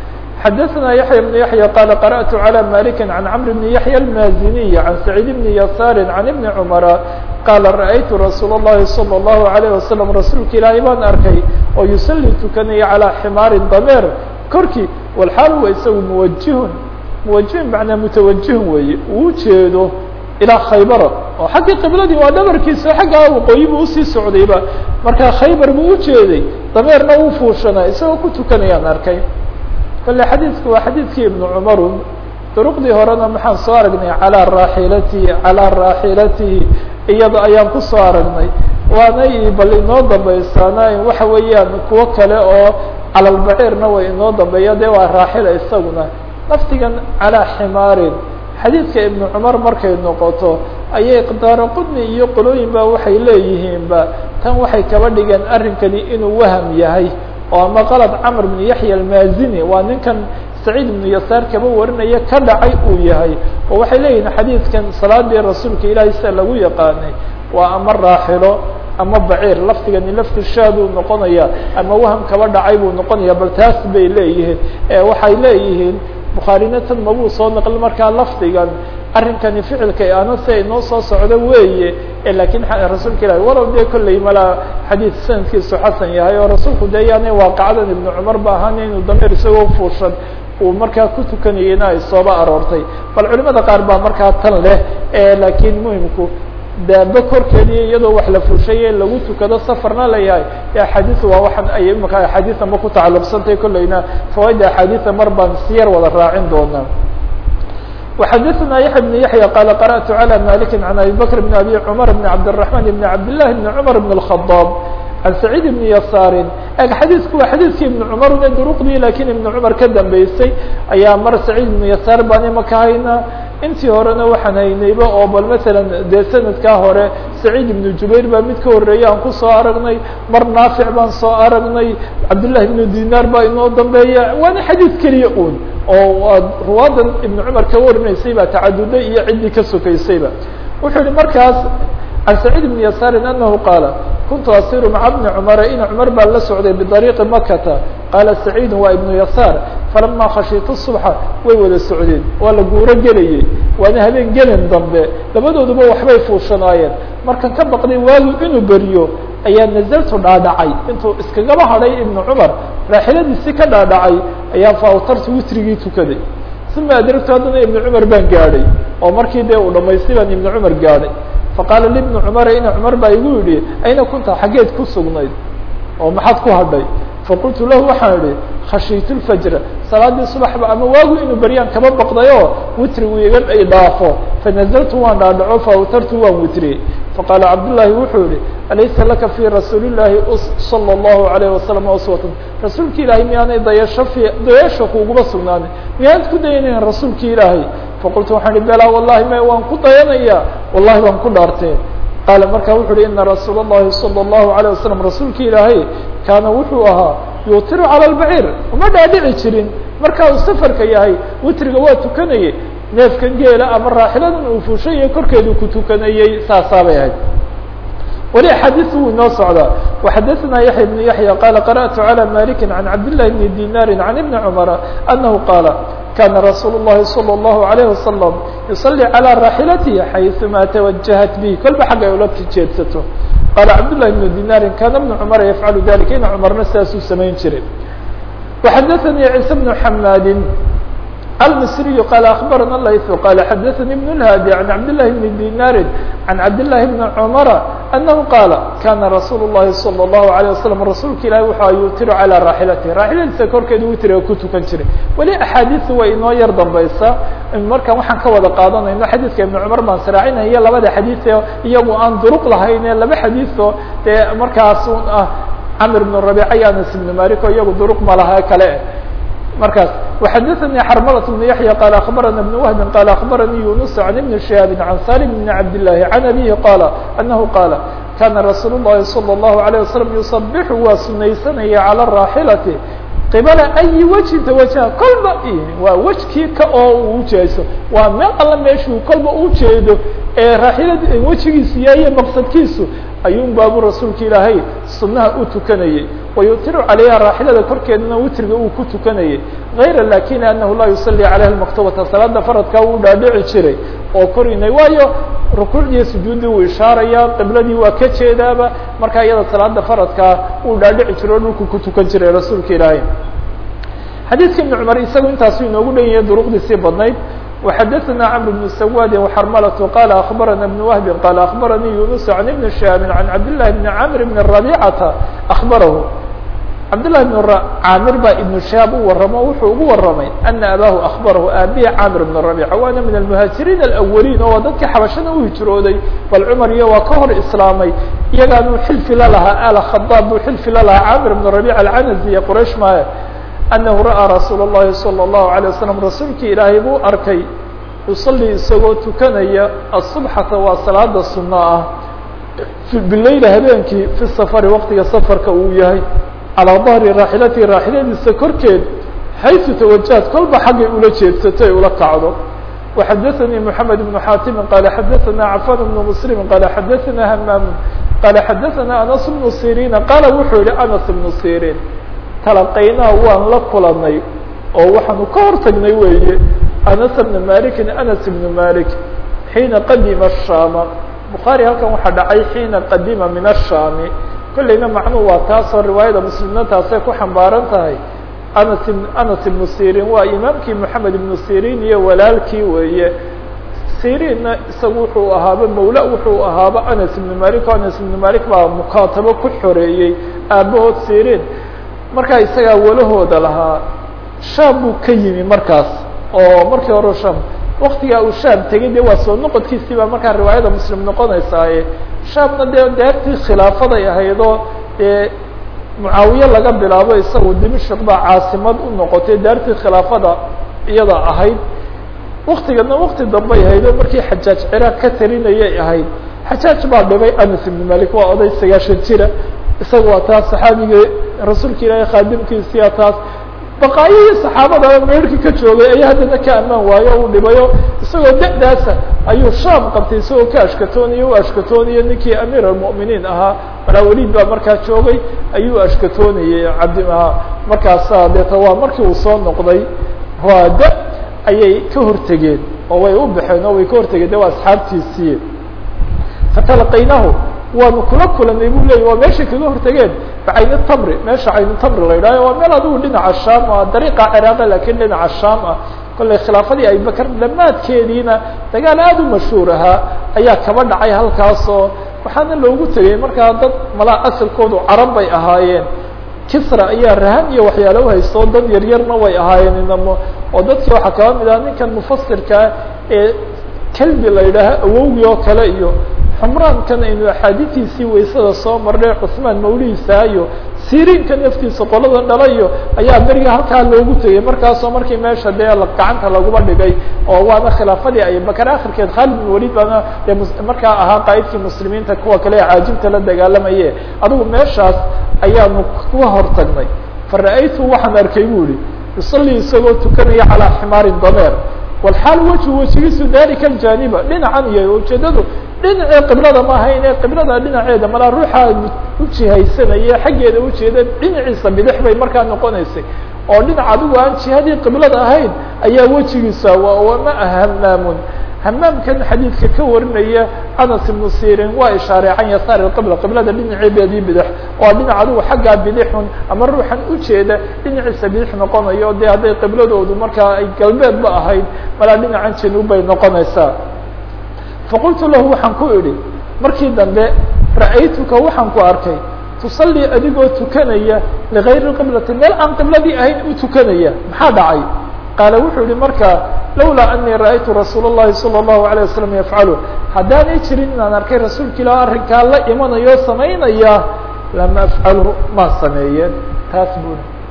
xadثna يحيى بن يحيى qال قرأت على مالك عن cمر بن يحيى المازني عن سعيد بن يسار عن بن cمر qاla ra'aytu rasuul الlahi salى الlahu عalيه wasalam rasuulka ilaahay baan arkay oo yusalli tukanaya calىa ximaarin dameer korkii walxaal wa isagu muwajihun muwajihun macnaa mutawajihun weeye uu jeedo ilaa khaybara oo xaggii qibladii waa dhabarkiisa xaggaa waqooyi buu usii socdayba markaa khaybar buu ujeeday dameerna uu fuushanaa isagoo ku tukanayaan arkay kale xadiidku waa xadiidkii ibnu cumarun duruqdii horena maxaan soo aragnay calىa raaxilatihi calىa raaxilatihi iyada ayaan kusoo aragnay waanay bal inoo dambaysaana waxa weeyaan kuwo kale oo calalbaciirna way inoo dambeeya de waa raaxila isaguna laftigan calaa ximaarin xadiidka ibnu cumar markay noqoto ayay daaro qudni iyo qolooyin ba waxay leeyihiinba tan waxay kaba dhigeen arrinkani inuu waham yahay oo ama qalad camr bn yaxya almazini waa ninkan saciid ibnu yasaar kaba warinaya ka dhacay uu yahay oo waxay leeyihin xadiidkan salaadii rasuulka ilaahay sida lagu yaqaanay waa ama raaxilo ama baciir laftigani lafti shaaduu noqonaya ama waham kaba dhacay buu noqonaya bal taas bay leeyihiin waxay leeyihiin bukhaarina tan mabuu soo naqli markaa lafdigan arrinkani ficilka ana si ay noo soo socdo weeye lakiin rasuulka ilahi walow dee kolley malaa xadiid sanadkiisu xasan yahay oo rasuulku de yaanay waaqacadan ibnu cumar ba ahaan inuu dameer isagoo fuushan uu markaa ku tukanayeyna ay sooba aroortay bal culimada qaar baa markaa tan leh lakiin muhimku daaba korkeediiyo iyadoo wax la fuushaye lagu tukado safarna layahay axaadiis waa waxaan ay imaka axaadiisa ma ku tacalluqsantay kolleyna fawaaida axaadiisa mar baan siyar wada raacin doonaa وxadثna yaحya بن yaحyى qال قرأت على مالك عن أbي بكر بن أbي cمر بن عبدالرحمن بن عبدالله بن cمر بن الخطاب عن سعيد بن يسار eg xadiidku waa xadiidkii iبن cمر e duruqdii lakiin iبن cمر ka dambeysay ayaa mar سعيد بن يسار baan imaka haynaa intii horena waxaan haynayba oo bal mثalا dee sanadkaa hore سعيد بن jubayr baa mid ka horeeya aan kusoo aragnay mar naafiع baan soo aragnay cabdاللahi بن dinar baa inoo dambeeya waana xadiid keliya un oo ruwaadan iبن cمar ka warinaysay baa tacaduday iyo ciddii ka sokaysayba wuxuu yihi markaas عن سعيد بن يسار أنه قال كنت أصير مع بن cمر in cمر baa la socday بطريقi مkةa qاaل سعيد waa iبن يسار فلما khشhiت الصبح way wada socdeen waa la guuro gelayey waana habeen gelin dambe labadooduba waxbay fuushanaayeen markan ka baqday waagu inuu beriyo ayaa نزلtu dhaadhacay intuu iskagaba hadhay iبن cمر raaxiladiisi ka dhaadhacay ayaa fawtartu witrigii tukaday ثuma adrgtu haddana iبن cمر baan gaadhay oo markii dee uu dhamaystay baan iبن cمر gaadhay faqaala libni cumara ina cumar baa igu yidhi ayna kunta xaggeed ku sugnayd oo maxaad ku hadhay faqultu lahu waxaan idhi khashiitu lfajra salaadii subaxba ama waagu inuu beryaan kaba baqdayoo witrigu iga ay dhaafo fanazaltu waan dhaadhaco faawtartu waan witriyey faqaala cabdullaahi wuxuu yihi alaysa laka fii rasuuli llaahi salى اllahu alayh wasalam uswatan rasuulki ilaahay miyaanay dayasho fi dayasho kuuguma sugnaanin miyaanad ku dayanayn rasuulki ilaahay faqultu waxaan ihi belaa wallahi ma waan ku dayanaya wallahi waan ku dhaartee qaala markaa wuxu uhi ina rasuul الlahi salى الlahu عalيه wasalam rasuulki ilaahay kaana wuxuu ahaa yuutiru calى اlbaciir uma dhaadhici jirin marka uu safarka yahay witriga waa tukanayey neefkan geela ama raaxiladan uu fuushaya korkeedu ku tukanayey saasaabay ahayd weli axaadiis wuu inoo socdaa وxadثna yaحya بن yaحyى qala qarأtu عalى maliki عan cabdالlahi بni dinari عan iبni cmra anahu qaala kana rasuul الlahi salى الlahu عalيه wasalam yuصلي عalى raaxilatihi xayثuma twajahat bih kolba xagga ay ula jeedsato qaala cabdالlahi بn dinari kana بn cmr yafcalu dalika ina cmarna sidaasuu samayn jiray وxadثnii ciise بن xamaadi المصري قال أخبرنا الليث قال حدثني بن الهادي عن عبد الله بن دينار عن عبد الله بن عمر أنه قال كان رsuuل اللhi صلى الله عليه وسلم رasuulka ilahi وxa yutir عalى راaxilati raaxiladiisa korkeeda witriga ku tukan jiray weli أxaadiثu way inoo yar dambaysa markan waxaan ka wada qaadanayno xadiidka iبن cmar baan sraacinaya labada xadiiث iyagu aan duruq lahayn ee laba xadiiثo dee markaas ah cmr بن رabيع iyo anas بن malik o iyagu duruq ma laha kale markaas وxadثnي xrmلة بن يحيى qال أخبرnا بن وهب qال أخبرني يuنس عن بن شهاب عن سالم بن عبد الله عن أبيه qال أنه qال كان رsuuل اللhi صلى الله عليه وسلم يصبح waa sunaysanaya عalى الراaحلة qibla أي وجهi twجه kolba waa wejkii ka oo uu ujeeso waa meel alla meeshuu kolba ujeedo ee raaxilad wejigiisu yahiyo maqsadkiisu ayuun baabu rasuulka ilaahay sunaha u tukanayey wayutiru calayha raaxilada korkeedana witriga uu ku tukanayay غayra lakin anahu laa yusalي calayha اmaktubata salaada faradkaa wuu dhaadhici jiray oo korinay waayo rukuucdiiyo sujuuddii wuu ishaaraya qibladii waa ka jeedaaba markaa iyada salaada faradkaa wuu dhaadhici jiro o dhulku ku tukan jiray rasuulka ilaahay xadiidka ibn cumar isagu intaasu inoogu dhan yahay duruqdiisii badnayd وxadثna cمر بن سwاd وxrmلة qال أخبرnا بن وهب qال أخبرني يuنس عن بن شهاب عن عبد الله بن عامر بن ربيcة أخبره عبد الله بن cاmر baa iبن شهاب u waramo wuxuu ugu waramay أنa abاه أخبره aabيه cاmر بن ربيcة waana min المهاaجiرين الأولين oo dadkii xabashada u hijrooday bal cmar iyo waa ka hor iسlaamay iyagaanu xilfi la lahaa al khطاab buu xilfi la lahaa cاmر بن ربيcة العنزي iyo qrayش maayo أنه rأى رsuuل اللhi صلى الله عليه وسلم rasuulki ilaahay buu arkay يuصلي isagoo tukanaya الصبحةa waa salaada suنة ah bilayl habeenkii في السفر wktiga sفرka uu yahay عalىa ظهri raaxilati raaxiladiisa korkeed حayثu توaجهad kolba xaggay ula jeedsato ay ula kacdo وxadثnي محمد بن xاtم qال xadثna عفان بن مسلم qال xadثna hmام qال xadثna أنس بن سيrين qال wuxuu yihi أنس بن سيrين talaqaynaa waan la kulanay oo waxaanu ka hor tagnay weeye anas bna malikin anas ibnu malik xiina qadima الshama bukhaari halkan waxaa dhacay xiina qadima min الshami kolleyna macnuhu waa taasoo riwaayada muslimna taasay ku xambaaran tahay anas anas ibnu sirin waa imaamkii moxamed ibnu sirin iyo walaalkii weeye sirinna isagu wuxuu ahaaba mawla wuxuu ahaaba anas ibnu malik o anas ibnu malik baa mukaatabo ku xoreeyey aabahood sirin markaa isagaa walahooda lahaa shaam buu ka yimi markaas oo markii hore sham waktigaa uu shaam tegay dee waa soo noqodkiisii baa markaa riwaayada muslim noqonaysaaye shaamna dee deertii khilaafaday ahaydoo dee mucaawiye laga bilaabo isagu dimashik baa caasimad u noqotay daartii khilaafada iyada ahayd waktigana wakti dambay ahayd oo markii xajaaj ciraaq ka talinayay ahayd xajaaj baa dhibay anas ibn malik waa oday sagaashan jira isaga waa taas saxaabigii rasuulka ilaahay khaadimkiisiya taas baqaayihii saxaabada meerhkii ka joogay ayaa haddana ka ammaan waayo uu dhibayo isagoo da-daasa ayuu shaam qabtay isagoo ka ashkatoonaya u ashkatoonaya ninkii amiir almu'miniin ahaa malaaweliid baa markaa joogay ayuu ashkatoonayay cabdimaha markaasa deeta waa markii uu soo noqday waa da ayay ka hortegeen oo way u baxeen oo way ka hortegeen de waa asxaabtiisii fatalaqaynahu waanu kula kulanay bu leya waa meeshay kaga hortegeen bacayni tamri meesha caynu tamri la yidhahyo waa meel adigu dhinaca shaam ah dariiqa ciraaqa lakin dhinaca shaam ah kollay khilaafadii abibakar dhammaadkeediina dagaal aada u mashhuur ahaa ayaa kaba dhacay halkaasoo waxaana loogu tegay markaa dad malaa asalkoodu carab bay ahaayeen kisra ayaa rahan iyo waxyaala uhaysto dad yaryarna way ahaayeen inamo oo dadkii waxaa kaba mid aha ninkan mufasirkaa ee kelbi la yidhaaho awowgii oo kale iyo xumraankan aynu axaadiistiisii waysada soo marnay cusmaan mawlihiisa iyo siriinka naftiisa qolada dhalayo ayaa beriga halkaa loogu tegay markaasoo markii meesha dee gacanta laguma dhigay oo waana khilaafadii abibakar akhirkeed khaalid bin walid baana dee markaa ahaa qaa'idkii muslimiinta kuwa kale ee caajibta la dagaalamaye adigu meeshaas ayaanu kuga hortagnay fara-aytu waxaan arkay bu ihi yusalii isagoo tukanaya calaa ximaarin dameer walxaal wejhu wejigiisu dalika aljaniba dhinacan iyo ujeedadu dhinacii qiblada ma ahayn ee qiblada dhinaceeda malaa ruuxa ujihaysanaya xaggeeda ujeeda dhinaciisa bidix bay markaa noqonaysay oo dhinac adigu aan jihadii qiblada ahayn ayaa wejigiisa wama hamaamun hamaamkan xadiidka ka warinaya anas ibnu sirin waa ishaaray can yasaar qibla qiblada dhinaceedeedii bidix oo dhinac adigu xaggaa bidixun ama ruuxan ujeeda dhinaciisa bidix noqonayo de hadday qibladoodu markaa ay galbeedba ahayd malaa dhinacan januub bay noqonaysaa faqultu lahu waxaan ku idhi markii dambe ra'aytuka waxaan ku arkay tusallii adigoo tukanaya ligayri qiblati meel aan qibladii ahayn u tukanaya maxaa dhacay qaala wuxuu yihi markaa lawlaa anii ra'aytu rasuul الlahi salى الlahu عalيه wasalam yafcalu haddaanay jirin inaan arkay rasuulka ilah arrinkaa la imanayo samaynaya lama afcalhu maa sameeyeen taas bui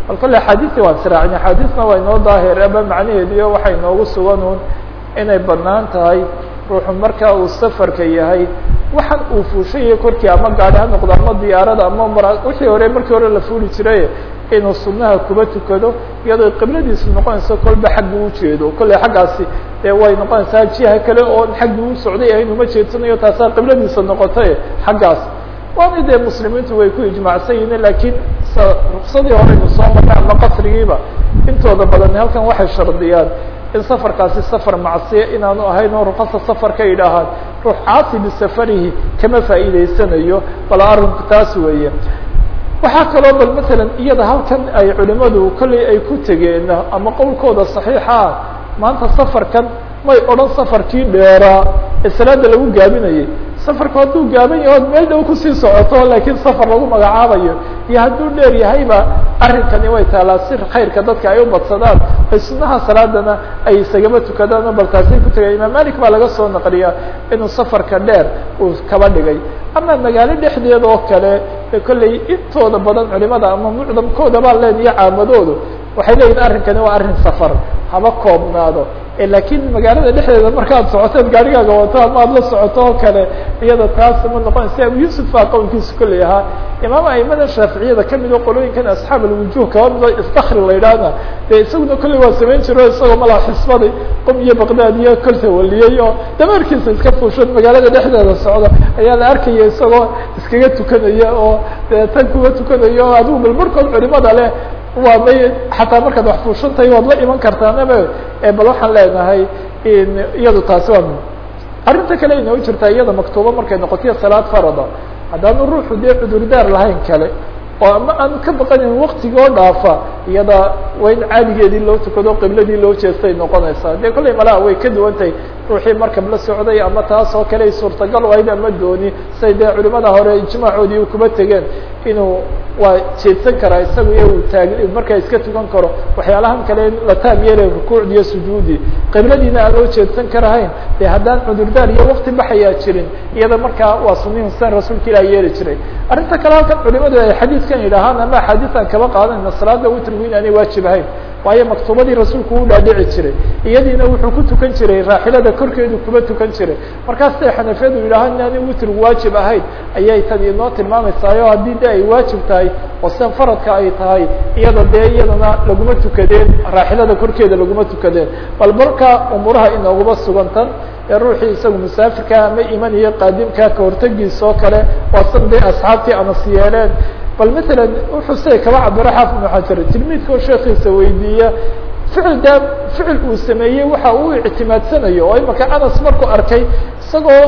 bal kolle axaadiistii waan siraacin axaadiisna waa inoo daahiraba macnaheediyo waxay noogu sugan un inay banaan tahay ruuxu markaa uu safarka yahay waxaan uu fuushayo korkii ama gaari ha noqdo ama diyaarada ama mara wixii hore markii hore la fuuli jiray inuu sunaha kuba tukado iyadoo qibladiisu noqonayso kolba xagga u jeedo kolley xaggaasi dee way noqonaysaa jiha kale oo xaggii u socday ahayn uma jeedsanayo taasaa qibladiisa noqotay xaggaas waana dee muslimiintu way ku ijmaacsan yihiin lakiin ruksadii horeynu soo marnay ama qasrigiiba intooda badan halkan waxay shardiyaan in safarkaasi safar macsiya inaanu ahayn oo ruqasa safar ka yidhaahaan ruux caasi bisafarihi kama faa'iideysanayo bal arrinku taas weeye waxaa kaloo bal matalan iyada halkan ay culimadu kolley ay ku tegeen ama qowlkooda saxiixa ah maanta safarkan may odhan safarkii dheeraa ee salaada lagu gaabinayay safarku hadduu gaaban yaho od meel dhow kusii socoto laakiin safar lagu magacaabayo iyo hadduu dheer yahayba arrinkani way taalaa si khayrka dadka ay u badsadaan ay sunaha salaadana ay isagaba tukadaan bal taasay ku tegay imaam malik baa laga soo naqliyaa inuu safarka dheer uu kaba dhigay ama magaalo dhexdeeda oo kale kolley intooda badan culimada ama mucdamkooda baa leen iyo caamadoodu waxay leeyihin arrinkani waa arrin safar haba koobnaado lakiin magaalada dhexdeeda markaad socoteed gaarigaaga wato ama aad la socoto oo kale iyada taas ma noqonaysa abu yusuf baa qowlkiisa kolley ahaa imaam aimada shaaficiyada kamid oo qolooyinkan asxaab alwujuh kaba mido istakri la yidhaahna dee isaguna kolley waa samayn jiro isagoo malaa xisbaday qum iyo baqdaad iyo kolta waliyey oo dameerkiisa iska fuushan magaalada dhexdeeda socda ayaa la arkaya isagoo iskaga tukanaya oo dee tan kuga tukanaya oo adigu bal markood culimada leh waa may xataa markaad wax fuushantahay waad la iman kartaanaba bal waxaan leenahay iyadu taasi waa arrinta kale inoo jirtaa iyada maktuubo markay noqotiyo salaad farada haddaanu ruuxu dee cudurdaar lahayn kale oo ama aanu ka baqanin waktigoo dhaafa iyada waa in caadigeedii loo tukado qibladii loo jeestay noqonaysaa dee kolley malaha way ka duwan tahay ruuxii markab la socday ama taas oo kale ay suurtagal ahayd ama dooni say dee culimada hore ijmaacoodii u kuba tegeen inuu waa jeedsan karaa isaga iyo uu taag markaa iska tukan karo waxyaalahan kale la taab yeelay rukuucdi iyo sujuudi qibladiina aan loo jeedsan karahayn dee haddaan cudurdaar iyo wakti baxayaa jirin iyada markaa waa sunihin san rasuulka ilah yeeli jiray arrinta kale halkan culimadu ay xadiidkan yidhaahaan ama axaadiisan kaba qaadanayna salaada witrigu in aanay waajib ahayn waayo maktuubadii rasuulku u dhaadhici jiray iyadiina wuxuu ku tukan jiray raaxilada korkeedu kuba tukan jiray markaas say xanafiyadu yidhaahaan in aanay witrigu waajib ahayn ayay tan inoo tilmaamaysaayoo haddii de ay waajib tahay oo sidan faradka ay tahay iyada dee iyadana laguma tukadeen raaxilada korkeeda laguma tukadeen bal marka umuuraha inooguba sugantan ee ruuxii isagu musaafirka ama imaniyo qaadimka kahortegiisa oo kale waa san dee asxaabtii anas yeeleen bal matalan wuxuu siday kaba cabiro xaafid ibnu xajar tilmiidka oo sheekiisa weydiiya ficil daa ficil uu sameeyey waxa uu ictimaadsanayo oo imaka anas markuu arkay isagoo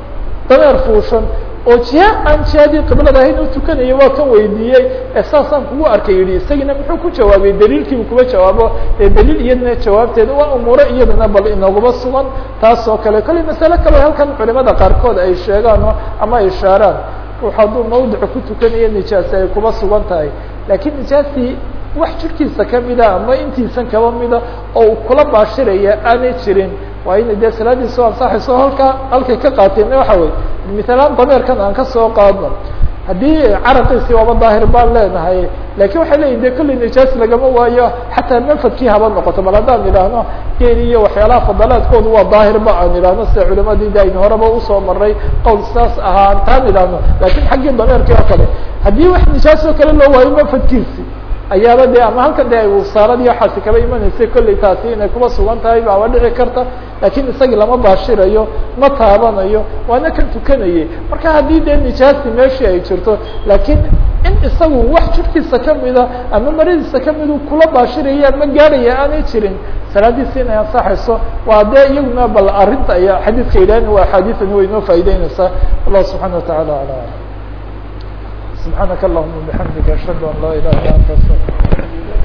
dameer fuushan oo jiha aan jihadii qiblada ahayn u tukanaya waa kan weydiiyey ee saasaan kugu arkay yihi isagiina muxuu ku jawaabay daliilkiibu kuba jawaabo ee daliil iyadana jawaabteeda waa umuuro iyadana bal inaguma sugan taas oo kale kolley masale kale halkan culimada qaarkood ay sheegaan ama ay ishaaraan ruux hadduu mawdica ku tukanayo nijaasi ay kuba sugan tahay laakiin nijaastii wax jirkiisa kamida ama intiisan kaba mida oo uu kula baashiraya aanay jirin waa ina dee salaadiisa ansaxayso halkaa halkay ka qaateen waxa wey mithalaan dameerkan aan kasoo qaadno haddii caraqiisi waaba daahir baan leenahay lakin waxay leyihin de kolley nijaas lagama waayo xataa manfadkii haba noqoto bal haddaan idhaahno geel iyo waxyaalaha fadalaadkoodu waa daahirba aan idhaahno sida culimadii de aynu horeba usoo maray qowl saas ahaa antaan idhaahno lakin xaggii dameerkii oo kale haddii wax nijaas oo kale loo waayo manfadkiisi ayaaba de ama halkan de wasaaradii waxaasi kaba imanaysay kolley taasi inay kuba sugan tahay baaba dhici karta lakin isagii lama baashirayo ma taabanayo waana kan tukanayay marka haddii dee nijaasi meeshii ay jirto lakin in isagu wax jirkiisa kamida ama maradiisa kamidu kula baashiraya ama gaarhaya aanay jirin salaadiisi inay ansaxayso waa dee iyaguna bal arrinta aya xadiidka yidhahan waa axaadiiani way inoo faa'ideyneysaa wallahu subxana watacala ala سبحانك اللهم وبحمدك أشهد أن لا إله إلا أنت أستغفرك